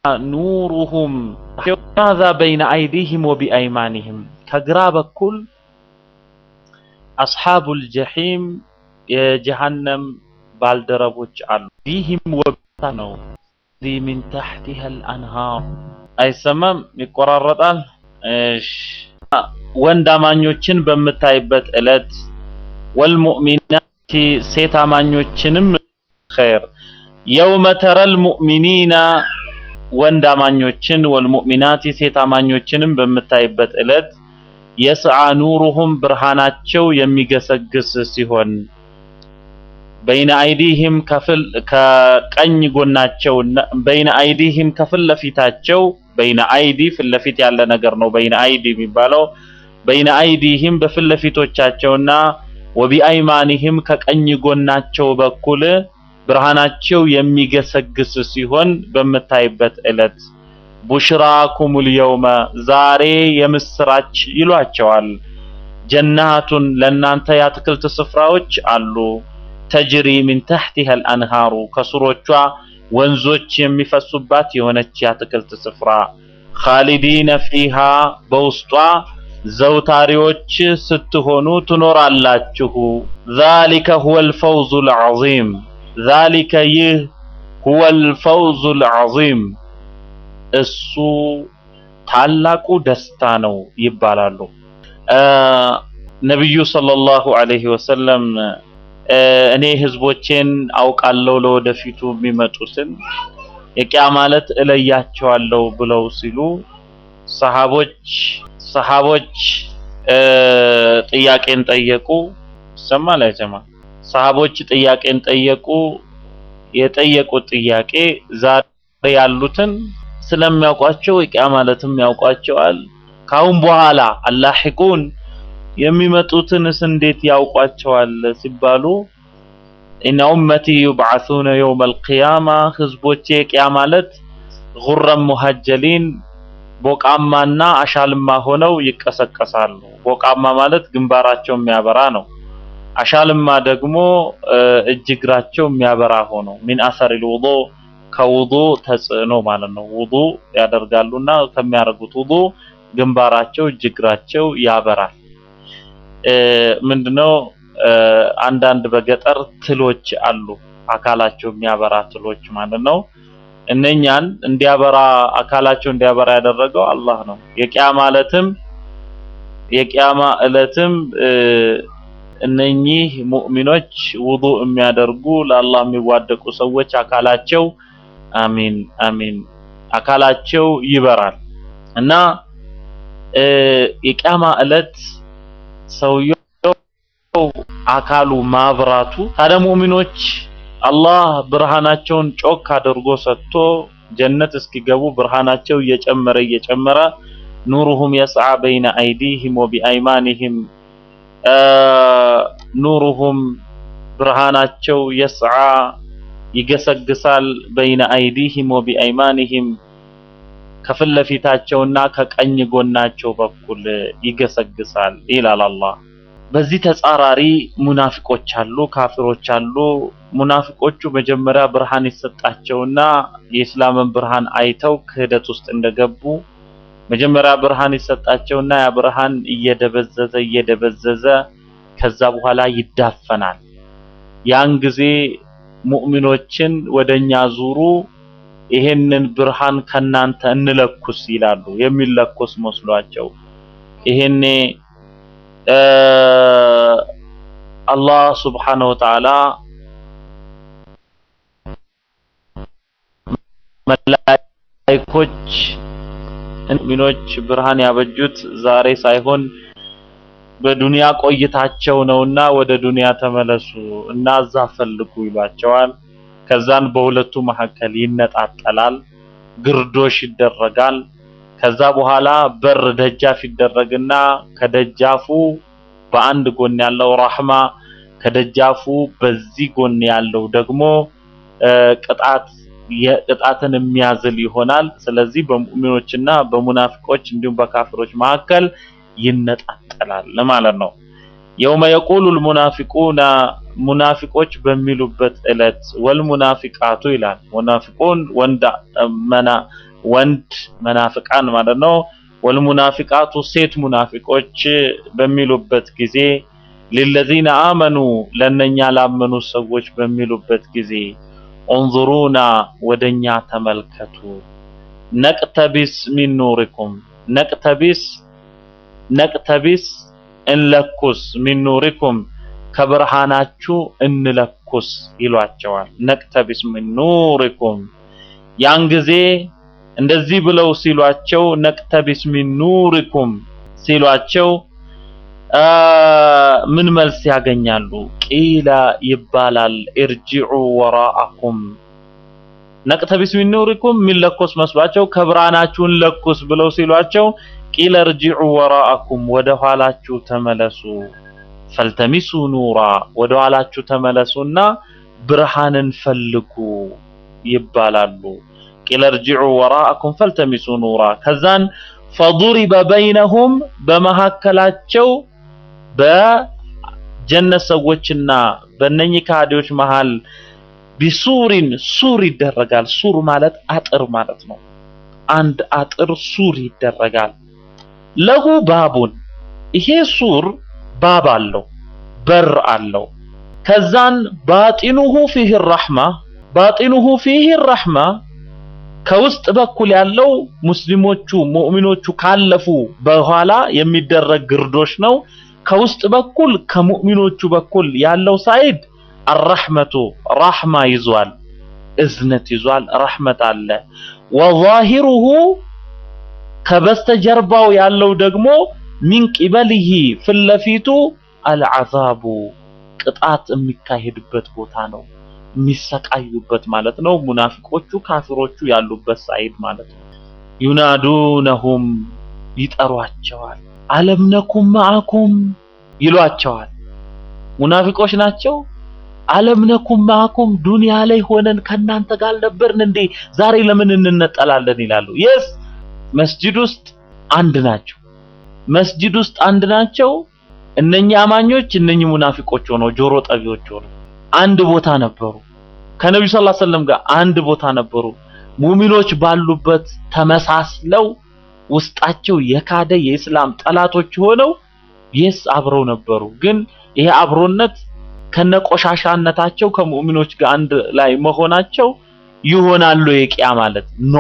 ኑሩሁም ማዛ በይነ አይዲህም ወቢአይማኒህም ከግራ በኩል አስሓቡል ጀሒም የጀሃነም ባልደረቦች አሉ። ዲህም ወብታ ነው ሚን ታሕቲሃ አልአንሃር አይሰማም፣ ይቆራረጣል። እሺ ወንድ አማኞችን በምታይበት ዕለት ወልሙእሚናት ሴት አማኞችንም ኸይር የውመ ተረል ሙእሚኒና ወንድ አማኞችን ወልሙእሚናት ሴት አማኞችንም በምታይበት ዕለት የስዓ ኑሩሁም ብርሃናቸው የሚገሰግስ ሲሆን በይነ አይዲህም ከፍል ከቀኝ ጎናቸው በይነ አይዲህም ከፊት ለፊታቸው በይነ አይዲ ፊት ለፊት ያለ ነገር ነው። በይነ አይዲ የሚባለው በይነ አይዲህም በፊት ለፊቶቻቸውና ወቢአይማኒህም ከቀኝ ጎናቸው በኩል ብርሃናቸው የሚገሰግስ ሲሆን በምታይበት ዕለት ቡሽራኩሙል የውመ ዛሬ የምስራች ይሏቸዋል። ጀናቱን ለእናንተ የአትክልት ስፍራዎች አሉ። ተጅሪ ሚን ተሕቲሃ አልአንሃሩ ከስሮቿ ወንዞች የሚፈሱባት የሆነች የአትክልት ስፍራ ኻሊዲነ ፊሃ በውስጧ ዘውታሪዎች ስትሆኑ ትኖራላችሁ። ዛሊከ ሁወል ፈውዙል ዐዚም ዛሊከ ይህ ሁወል ፈውዙል ዐዚም እሱ ታላቁ ደስታ ነው ይባላሉ። ነቢዩ ሰለላሁ ዐለይሂ ወሰለም እኔ ህዝቦቼን አውቃለሁ ለወደፊቱ የሚመጡትን የቂያ ማለት እለያቸዋለሁ ብለው ሲሉ ሰሃቦች ሰሃቦች ጥያቄን ጠየቁ። ይሰማል አይሰማ? ሰሃቦች ጥያቄን ጠየቁ። የጠየቁት ጥያቄ ዛሬ ያሉትን ስለሚያውቋቸው የቂያ ማለትም ያውቋቸዋል። ካሁን በኋላ አላሂቁን የሚመጡትንስ እንዴት ያውቋቸዋል ሲባሉ ኢነ ኡመቲ ዩብዓሱነ የውመል ቂያማ ህዝቦቼ ቂያ ማለት ጉረም ሙሀጀሊን ቦቃማና አሻልማ ሆነው ይቀሰቀሳሉ። ቦቃማ ማለት ግንባራቸው የሚያበራ ነው። አሻልማ ደግሞ እጅ እግራቸው የሚያበራ ሆኖ ሚን አሰሪል ውዱ ከውዱ ተጽዕኖ ማለት ነው። ውዱ ያደርጋሉና ከሚያደርጉት ውዱ ግንባራቸው እጅ እግራቸው ያበራል። ምንድነው አንዳንድ በገጠር ትሎች አሉ፣ አካላቸው የሚያበራ ትሎች ማለት ነው። እነኛን እንዲያበራ አካላቸው እንዲያበራ ያደረገው አላህ ነው። የቂያ ማለትም የቂያማ እለትም እነኚህ ሙእሚኖች ውዱእ የሚያደርጉ ለአላህ የሚዋደቁ ሰዎች አካላቸው አሚን አሚን አካላቸው ይበራል እና የቂያማ እለት ሰውየው አካሉ ማብራቱ ታዲያ ሙእሚኖች አላህ ብርሃናቸውን ጮክ አድርጎ ሰጥቶ ጀነት እስኪገቡ ብርሃናቸው እየጨመረ እየጨመረ ኑሩሁም የስዓ በይነ አይዲህም ወቢአይማኒህም ኑሩሁም ብርሃናቸው የስዓ ይገሰግሳል በይነ አይዲህም ወቢአይማኒህም ከፊት ለፊታቸውና ከቀኝ ጎናቸው በኩል ይገሰግሳል ይላል አላህ። በዚህ ተጻራሪ ሙናፊቆች አሉ፣ ካፊሮች አሉ። ሙናፊቆቹ መጀመሪያ ብርሃን ይሰጣቸውና የእስላምን ብርሃን አይተው ክህደት ውስጥ እንደገቡ መጀመሪያ ብርሃን ይሰጣቸውና ያ ብርሃን እየደበዘዘ እየደበዘዘ ከዛ በኋላ ይዳፈናል። ያን ጊዜ ሙእሚኖችን ወደኛ ዙሩ፣ ይሄንን ብርሃን ከናንተ እንለኩስ ይላሉ። የሚለኩስ መስሏቸው ይሄኔ አላህ ሱብሓነሁ ወተዓላ መላኢኮች ሙእሚኖች ብርሃን ያበጁት ዛሬ ሳይሆን በዱንያ ቆይታቸው ነውና ወደ ዱንያ ተመለሱ እና እዛ ፈልጉ ይሏቸዋል። ከዛን በሁለቱ መካከል ይነጣጠላል፣ ግርዶሽ ይደረጋል። ከዛ በኋላ በር ደጃፍ ይደረግና ከደጃፉ በአንድ ጎን ያለው ረህማ ከደጃፉ በዚህ ጎን ያለው ደግሞ ቅጣት የቅጣትን የሚያዝል ይሆናል። ስለዚህ በሙእሚኖችና በሙናፊቆች እንዲሁም በካፊሮች መካከል ይነጣጠላል ማለት ነው። የውመ የቁሉል ሙናፊቁና ሙናፊቆች በሚሉበት ዕለት ወልሙናፊቃቱ ይላል። ሙናፊቁን ወንድ መና ወንድ መናፍቃን ማለት ነው። ወልሙናፊቃቱ ሴት ሙናፊቆች በሚሉበት ጊዜ ሊለዚነ አመኑ ለነኛ ላመኑ ሰዎች በሚሉበት ጊዜ ኡንዙሩና ወደኛ ተመልከቱ፣ ነቅተቢስ ሚን ኑሪኩም ነቅተቢስ ነቅተቢስ እንለኩስ ሚን ኑሪኩም ከብርሃናችሁ እንለኩስ ይሏቸዋል። ነቅተቢስ ሚን ኑሪኩም ያን ጊዜ እንደዚህ ብለው ሲሏቸው ነቅተቢስ ሚን ኑሪኩም ሲሏቸው ምን መልስ ያገኛሉ? ቂላ ይባላል እርጅዑ ወራአኩም ነቅተቢስ ሚን ኑሪኩም የሚለኮስ መስሏቸው ከብርሃናችሁን ለኩስ ብለው ሲሏቸው ቂለ እርጅዑ ወራአኩም ወደ ኋላችሁ ተመለሱ፣ ፈልተሚሱ ኑራ ወደ ኋላችሁ ተመለሱና ብርሃንን ፈልጉ ይባላሉ። ቂለ እርጅዑ ወራአኩም ፈልተሚሱ ኑራ ከዛን ፈضሪበ በይነሁም በመካከላቸው በጀነት ሰዎችና በእነኚህ ከሃዲዎች መሃል ቢሱሪን ሱር ይደረጋል። ሱር ማለት አጥር ማለት ነው። አንድ አጥር ሱር ይደረጋል። ለሁ ባቡን ይሄ ሱር ባብ አለው፣ በር አለው። ከዛን ባጢኑሁ ፊህ ረሕማ ባጢኑሁ ፊህ ረሕማ ከውስጥ በኩል ያለው ሙስሊሞቹ ሙእሚኖቹ ካለፉ በኋላ የሚደረግ ግርዶሽ ነው። ከውስጥ በኩል ከሙእሚኖቹ በኩል ያለው ሳይድ አረሕመቱ ራሕማ ይዟል፣ እዝነት ይዟል፣ ረሕመት አለ። ወዛሂሩሁ ከበስተጀርባው ያለው ደግሞ ሚን ቂበሊሂ ፊት ለፊቱ አልዓዛቡ ቅጣት የሚካሄድበት ቦታ ነው። የሚሰቃዩበት ማለት ነው። ሙናፊቆቹ ካፊሮቹ ያሉበት ሳይድ ማለት ነው። ዩናዱነሁም ይጠሯቸዋል። አለም ነኩም ማዕኩም ይሏቸዋል። ሙናፊቆች ናቸው። አለም ነኩም ማዕኩም ዱንያ ላይ ሆነን ከእናንተ ጋር አልነበርን እንዴ? ዛሬ ለምን እንነጠላለን ይላሉ። የስ መስጂድ ውስጥ አንድ ናቸው። መስጂድ ውስጥ አንድ ናቸው። እነኚህ አማኞች እነኚህ ሙናፊቆች ሆነው ጆሮ ጠቢዎች ሆነው አንድ ቦታ ነበሩ። ከነብዩ ሰለላሁ ዐለይሂ ወሰለም ጋር አንድ ቦታ ነበሩ። ሙሚኖች ባሉበት ተመሳስለው ውስጣቸው የካደ የእስላም ጠላቶች ሆነው የስ አብረው ነበሩ። ግን ይሄ አብሮነት ከነቆሻሻነታቸው ከሙእሚኖች ጋር አንድ ላይ መሆናቸው ይሆናሉ የቂያ ማለት ኖ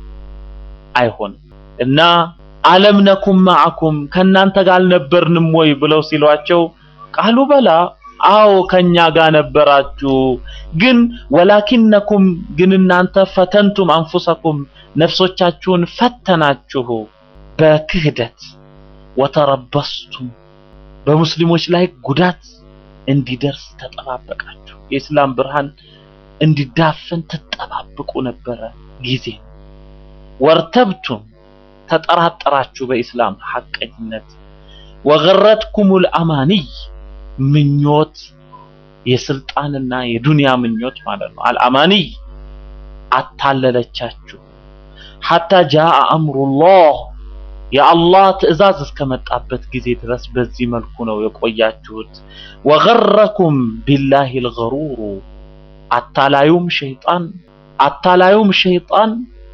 አይሆንም። እና አለም ነኩም ማዕኩም ከእናንተ ጋር አልነበርንም ወይ ብለው ሲሏቸው ቃሉ በላ አዎ ከኛ ጋር ነበራችሁ፣ ግን ወላኪነኩም ግን እናንተ ፈተንቱም አንፉሰኩም ነፍሶቻችሁን ፈተናችሁ በክህደት ወተረበስቱም በሙስሊሞች ላይ ጉዳት እንዲደርስ ተጠባበቃችሁ። የእስላም ብርሃን እንዲዳፈን ትጠባበቁ ነበረ ጊዜ ወርተብቱም ተጠራጠራችሁ በኢስላም ሐቀኝነት ወገረትኩሙል አማኒይ ምኞት የስልጣንና የዱንያ ምኞት ማለት ነው። አልአማኒይ አታለለቻችሁ። ሐታ ጃአ አምሩላህ የአላህ ትዕዛዝ እስከመጣበት ጊዜ ድረስ በዚህ መልኩ ነው የቆያችሁት። ወገረኩም ቢላሂል ገሩሩ አታላዩም ሸይጣን አታላዩም ሸይጣን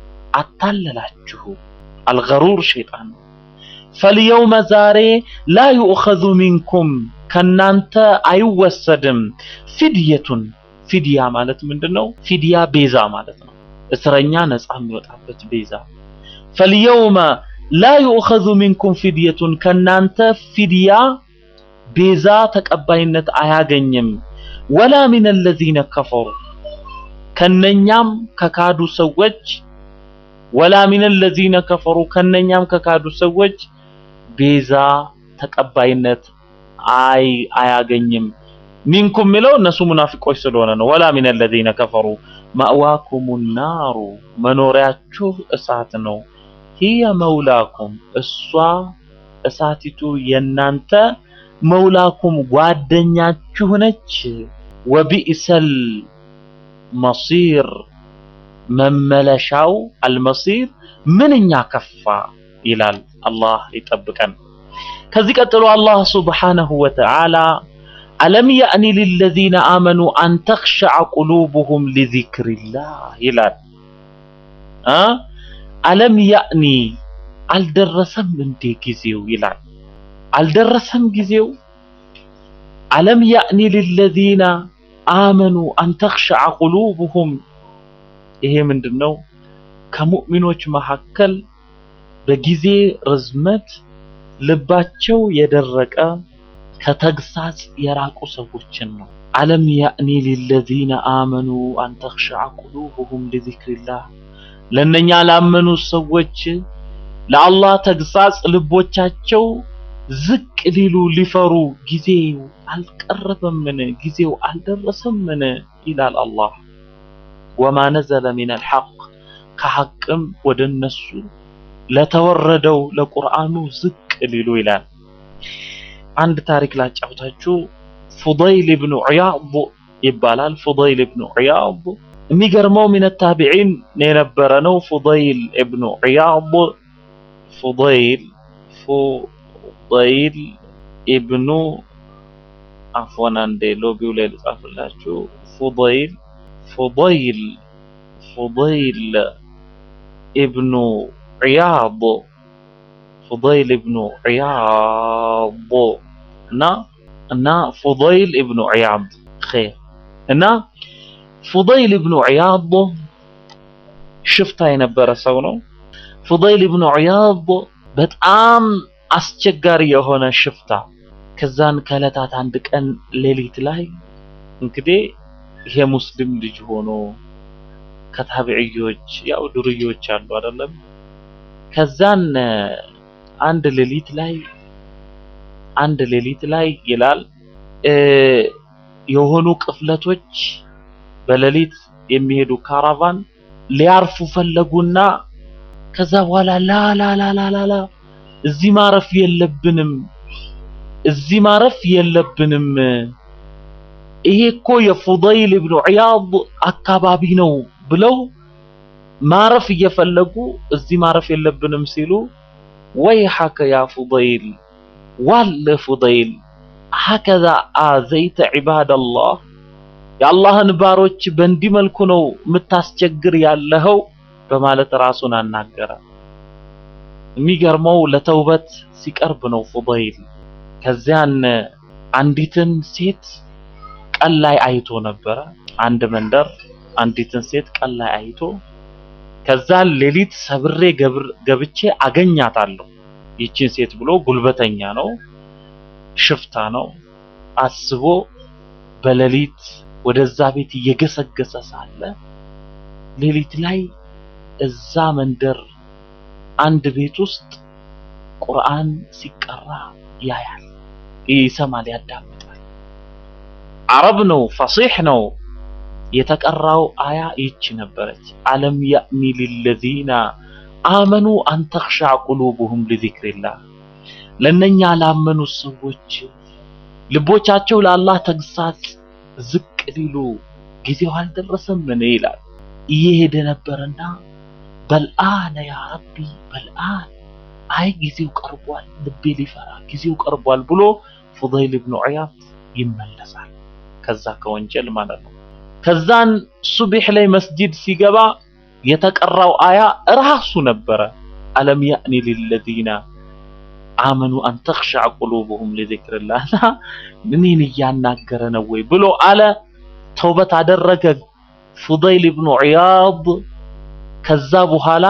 አታለላችሁ። አልገሩር ሸይጣን ነው። ፈልየውመ ዛሬ ላ ዩእኸዙ ሚንኩም ከናንተ አይወሰድም ፊድየቱን ፊድያ ማለት ምንድነው? ፊድያ ቤዛ ማለት ነው። እስረኛ ነፃ የሚወጣበት ቤዛ። ፈልየውመ ላ ዩእኸዙ ሚንኩም ፊድየቱን ከናንተ ፊድያ ቤዛ ተቀባይነት አያገኝም። ወላ ሚን አለዚነ ከፈሩ ከነኛም ከካዱ ሰዎች ወላ ሚን አለዚነ ከፈሩ ከነኛም ከካዱ ሰዎች ቤዛ ተቀባይነት አይ አያገኝም። ሚንኩም የሚለው እነሱ ሙናፊቆች ስለሆነ ነው። ወላ ሚን አለዚነ ከፈሩ ማእዋኩም ናሩ መኖሪያችሁ እሳት ነው። ሂየ መውላኩም እሷ እሳቲቱ የናንተ መውላኩም ጓደኛችሁ ነች። ወቢእሰል መሲር መመለሻው አልመሲር ምንኛ ከፋ ይላል። አላህ ይጠብቀን። ከዚህ ቀጥሎ አላህ ሱብሓነሁ ወተዓላ አለም ያእኒ ሊለዚነ አመኑ አን ተኽሸዐ ቁሉብሁም ሊዚክሪላህ ይላል። አ አለም ያእኒ አልደረሰም እንዴ ጊዜው ይላል። አልደረሰም ጊዜው አለም ያእኒ ሊለዚነ አመኑ አን ተኽሸዐ ቁሉብሁም ይሄ ምንድን ነው? ከሙእሚኖች መካከል በጊዜ ርዝመት ልባቸው የደረቀ ከተግሳጽ የራቁ ሰዎችን ነው። አለም ያእኒ ሊለዚነ አመኑ አን ተኽሸዐ ቁሉብሁም ሊዚክሪላህ ለእነኛ ላመኑ ሰዎች ለአላህ ተግሳጽ ልቦቻቸው ዝቅ ሊሉ ሊፈሩ ጊዜው አልቀረበምን? ጊዜው አልደረሰምን? ይላል አላህ። ወማ ነዘለ ሚነል ሐቅ ከሐቅም ወደ እነሱ ለተወረደው ለቁርአኑ ዝቅ ሊሉ ይላል። አንድ ታሪክ ላጫውታችሁ። ፉደይል ብኑ ዒያድ ይባላል። ፉደይል ብኑ ዒያድ የሚገርመው ሚነ ታቢዒን የነበረ ነው። ፉደይል ብኑ ዒያድ ፉደይል ፉደይል ኢብኑ አፎን አንዴ ሎቢው ላይ ልጻፍላችሁ። ፉደይል ፉደይል ፉደይል ኢብኑ ዒያድ ፉደይል ኢብኑ ዒያድ እና እና ፉደይል ኢብኑ ዒያድ ኸይር እና ፉደይል ኢብኑ ዒያድ ሽፍታ የነበረ ሰው ነው። ፉደይል ኢብኑ ዒያድ በጣም አስቸጋሪ የሆነ ሽፍታ። ከዛን ከዕለታት አንድ ቀን ሌሊት ላይ እንግዲህ ይሄ ሙስሊም ልጅ ሆኖ ከታቢዕዮች ያው ዱርዮች አሉ አይደለም። ከዛን አንድ ሌሊት ላይ አንድ ሌሊት ላይ ይላል የሆኑ ቅፍለቶች በሌሊት የሚሄዱ ካራቫን ሊያርፉ ፈለጉና ከዛ በኋላ ላ ላ ላ ላ ላ ላ እዚህ ማረፍ የለብንም እዚህ ማረፍ የለብንም ይሄ እኮ የፉደይል ኢብኑ ዒያድ አካባቢ ነው ብለው ማረፍ እየፈለጉ እዚህ ማረፍ የለብንም ሲሉ ወይሐከ ያ ፉደይል ዋለ ፉደይል ሀከዛ አዘይተ ዒባደላህ የአላህን ባሮች በእንዲህ መልኩ ነው የምታስቸግር ያለኸው በማለት ራሱን አናገረ። የሚገርመው ለተውበት ሲቀርብ ነው ፉደይል። ከዚያን አንዲትን ሴት ቀን ላይ አይቶ ነበረ። አንድ መንደር አንዲትን ሴት ቀን ላይ አይቶ ከዛን ሌሊት ሰብሬ ገብቼ አገኛታለሁ ይቺን ሴት ብሎ ጉልበተኛ ነው፣ ሽፍታ ነው። አስቦ በሌሊት ወደዛ ቤት እየገሰገሰ ሳለ ሌሊት ላይ እዛ መንደር አንድ ቤት ውስጥ ቁርአን ሲቀራ ያያል፣ ይሰማል፣ ያዳምጣል። አረብ ነው፣ ፈሲሕ ነው። የተቀራው አያ ይቺ ነበረች። አለም ያእኒ ሊለዚነ አመኑ አን ተኽሸዕ ቁሉብሁም ሊዚክሪላህ ለእነኛ ላመኑ ሰዎች ልቦቻቸው ለአላህ ተግሳጽ ዝቅ ሊሉ ጊዜው አልደረሰምን ይላል። እየሄደ ነበረና በልአነ ያ ረቢ በልአን አይ ጊዜው ቀርቧል፣ ልቤ ሊፈራ ጊዜው ቀርቧል ብሎ ፉደይል ብኑ ዒያድ ይመለሳል። ከዛ ከወንጀል ማለት ነው። ከዛን ሱቢሕ ላይ መስጂድ ሲገባ የተቀራው አያ ራሱ ነበረ። አለም ያእኒ ሊለዚነ አመኑ አን ተኽሸዕ ቁሉብሁም ሊዚክሪላህ እኔን እያናገረ ነው ወይ ብሎ አለ። ተውበት አደረገ ፉደይል ብኑ ዒያድ። ከዛ በኋላ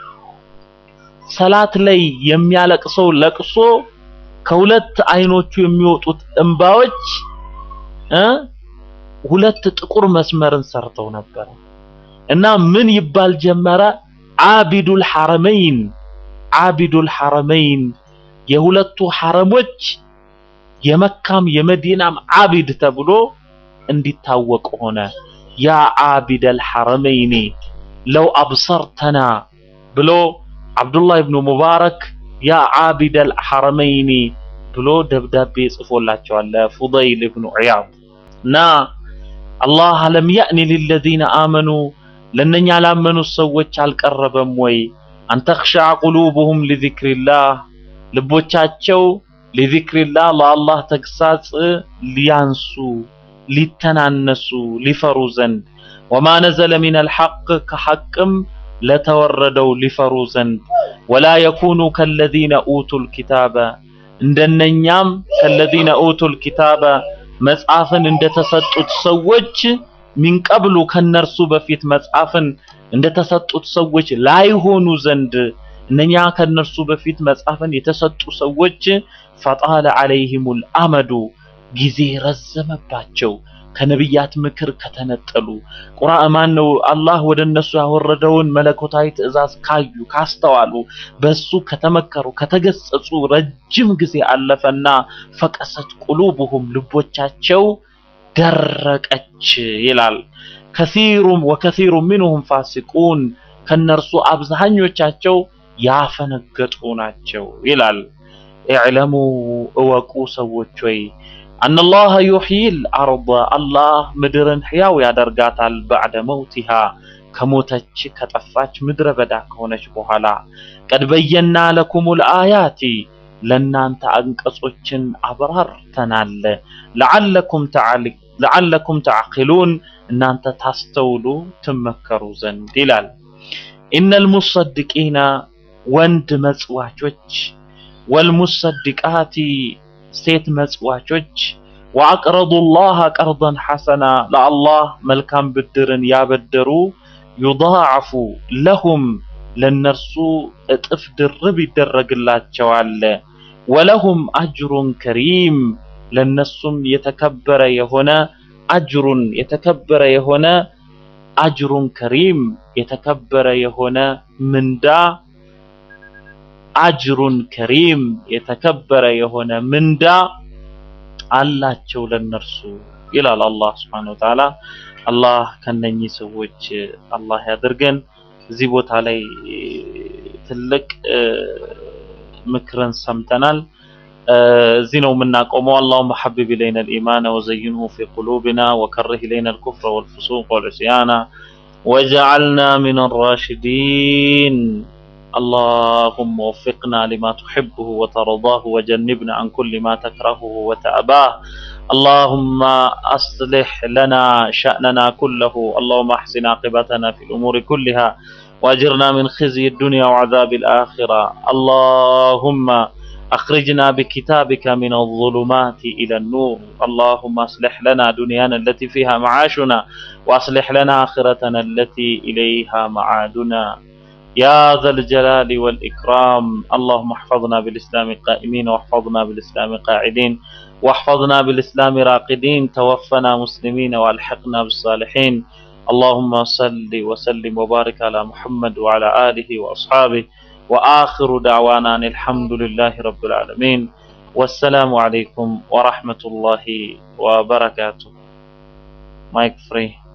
ሰላት ላይ የሚያለቅሰው ለቅሶ ከሁለት አይኖቹ የሚወጡት እንባዎች እ ሁለት ጥቁር መስመርን ሰርተው ነበር እና ምን ይባል ጀመረ? አቢዱል ሐረመይን አቢዱል ሐረመይን የሁለቱ ሐረሞች የመካም የመዲናም አቢድ ተብሎ እንዲታወቅ ሆነ። ያ አቢደል ሐረመይኒ ለው አብሰርተና ብሎ አብዱላህ ብኑ ሙባረክ ያ አቢደል ሐረመይኒ ብሎ ደብዳቤ ጽፎላቸዋል ለፉደይል ብኑ ዒያድ እና አላህ አለም ያእኒ ሊለዚነ አመኑ ለእነኛ ላመኑ ሰዎች አልቀረበም ወይ አን ተኽሸዕ ቁሉብሁም ሊዚክሪላህ ልቦቻቸው ሊዚክሪላህ ለአላህ ተግሳጽ ሊያንሱ ሊተናነሱ ሊፈሩ ዘንድ ወማ ነዘለ ሚነል ሐቅ ከሐቅም ለተወረደው ሊፈሩ ዘንድ ወላ የኩኑ ከለዚነ ኡቱል ኪታበ እንደነኛም ከለዚነ ኡቱል ኪታበ መጽሐፍን እንደተሰጡት ሰዎች ሚንቀብሉ ከነርሱ በፊት መጽሐፍን እንደተሰጡት ሰዎች ላይሆኑ ዘንድ እነኛ ከነርሱ በፊት መጽሐፍን የተሰጡ ሰዎች ፈጣለ ዐለይሂሙል አመዱ ጊዜ ረዘመባቸው ከነቢያት ምክር ከተነጠሉ ቁርአን ማን ነው አላህ ወደ እነሱ ያወረደውን መለኮታዊ ትእዛዝ ካዩ ካስተዋሉ በሱ ከተመከሩ ከተገሰጹ ረጅም ጊዜ አለፈና ፈቀሰት ቁሉብሁም ልቦቻቸው ደረቀች ይላል። ከሲሩም ወከሲሩ ሚንሁም ፋሲቁን ከነርሱ አብዛኞቻቸው ያፈነገጡ ናቸው ይላል። ኢዕለሙ እወቁ ሰዎች ወይ አነላህ ዩሕይል አርض አላህ ምድርን ሕያው ያደርጋታል ባዕደ መውቲሃ ከሞተች ከጠፋች ምድረ በዳ ከሆነች በኋላ ቀድ በየና ለኩሙል አያቲ ለእናንተ አንቀጾችን አብራርተናል ለዓለኩም ተዓሊ- ለዓለኩም ተዓቂሉን እናንተ ታስተውሉ ትመከሩ ዘንድ ይላል። ኢነል ሙሰድቂነ ወንድ መጽዋቾች ወልሙሰድቃቲ ሴት መጽዋቾች ወአቅረዱ ላህ ቀርደን ሐሰና ለአላህ መልካም ብድርን ያበደሩ ዩዳዓፉ ለሁም ለነርሱ እጥፍ ድርብ ይደረግላቸዋል። ወለሁም አጅሩን ከሪም ለነሱም የተከበረ የሆነ አጅሩን የተከበረ የሆነ አጅሩን ከሪም የተከበረ የሆነ ምንዳ አጅሩን ከሪም የተከበረ የሆነ ምንዳ አላቸው ለነርሱ ይላል አላህ Subhanahu Wa Ta'ala። አላህ ከነኚህ ሰዎች አላህ ያድርገን። እዚህ ቦታ ላይ ትልቅ ምክርን ሰምተናል። እዚህ ነው የምናቆመው። اللهم حبب إلينا الإيمان وزينه في قلوبنا وكره إلينا الكفر والفسوق والعصيان وجعلنا من الراشدين اللهم وفقنا لما تحبه وترضاه وجنبنا عن كل ما تكرهه وتأباه اللهم أصلح لنا شأننا كله اللهم أحسن عاقبتنا في الأمور كلها وأجرنا من خزي الدنيا وعذاب الآخرة اللهم أخرجنا بكتابك من الظلمات إلى النور اللهم أصلح لنا دنيانا التي فيها معاشنا وأصلح لنا آخرتنا التي إليها معادنا يا ذا الجلال والإكرام اللهم احفظنا بالإسلام قائمين واحفظنا بالإسلام قاعدين واحفظنا بالإسلام راقدين توفنا مسلمين والحقنا بالصالحين اللهم صل وسلم وبارك على محمد وعلى آله وأصحابه وآخر دعوانا أن الحمد لله رب العالمين والسلام عليكم ورحمة الله وبركاته مايك فري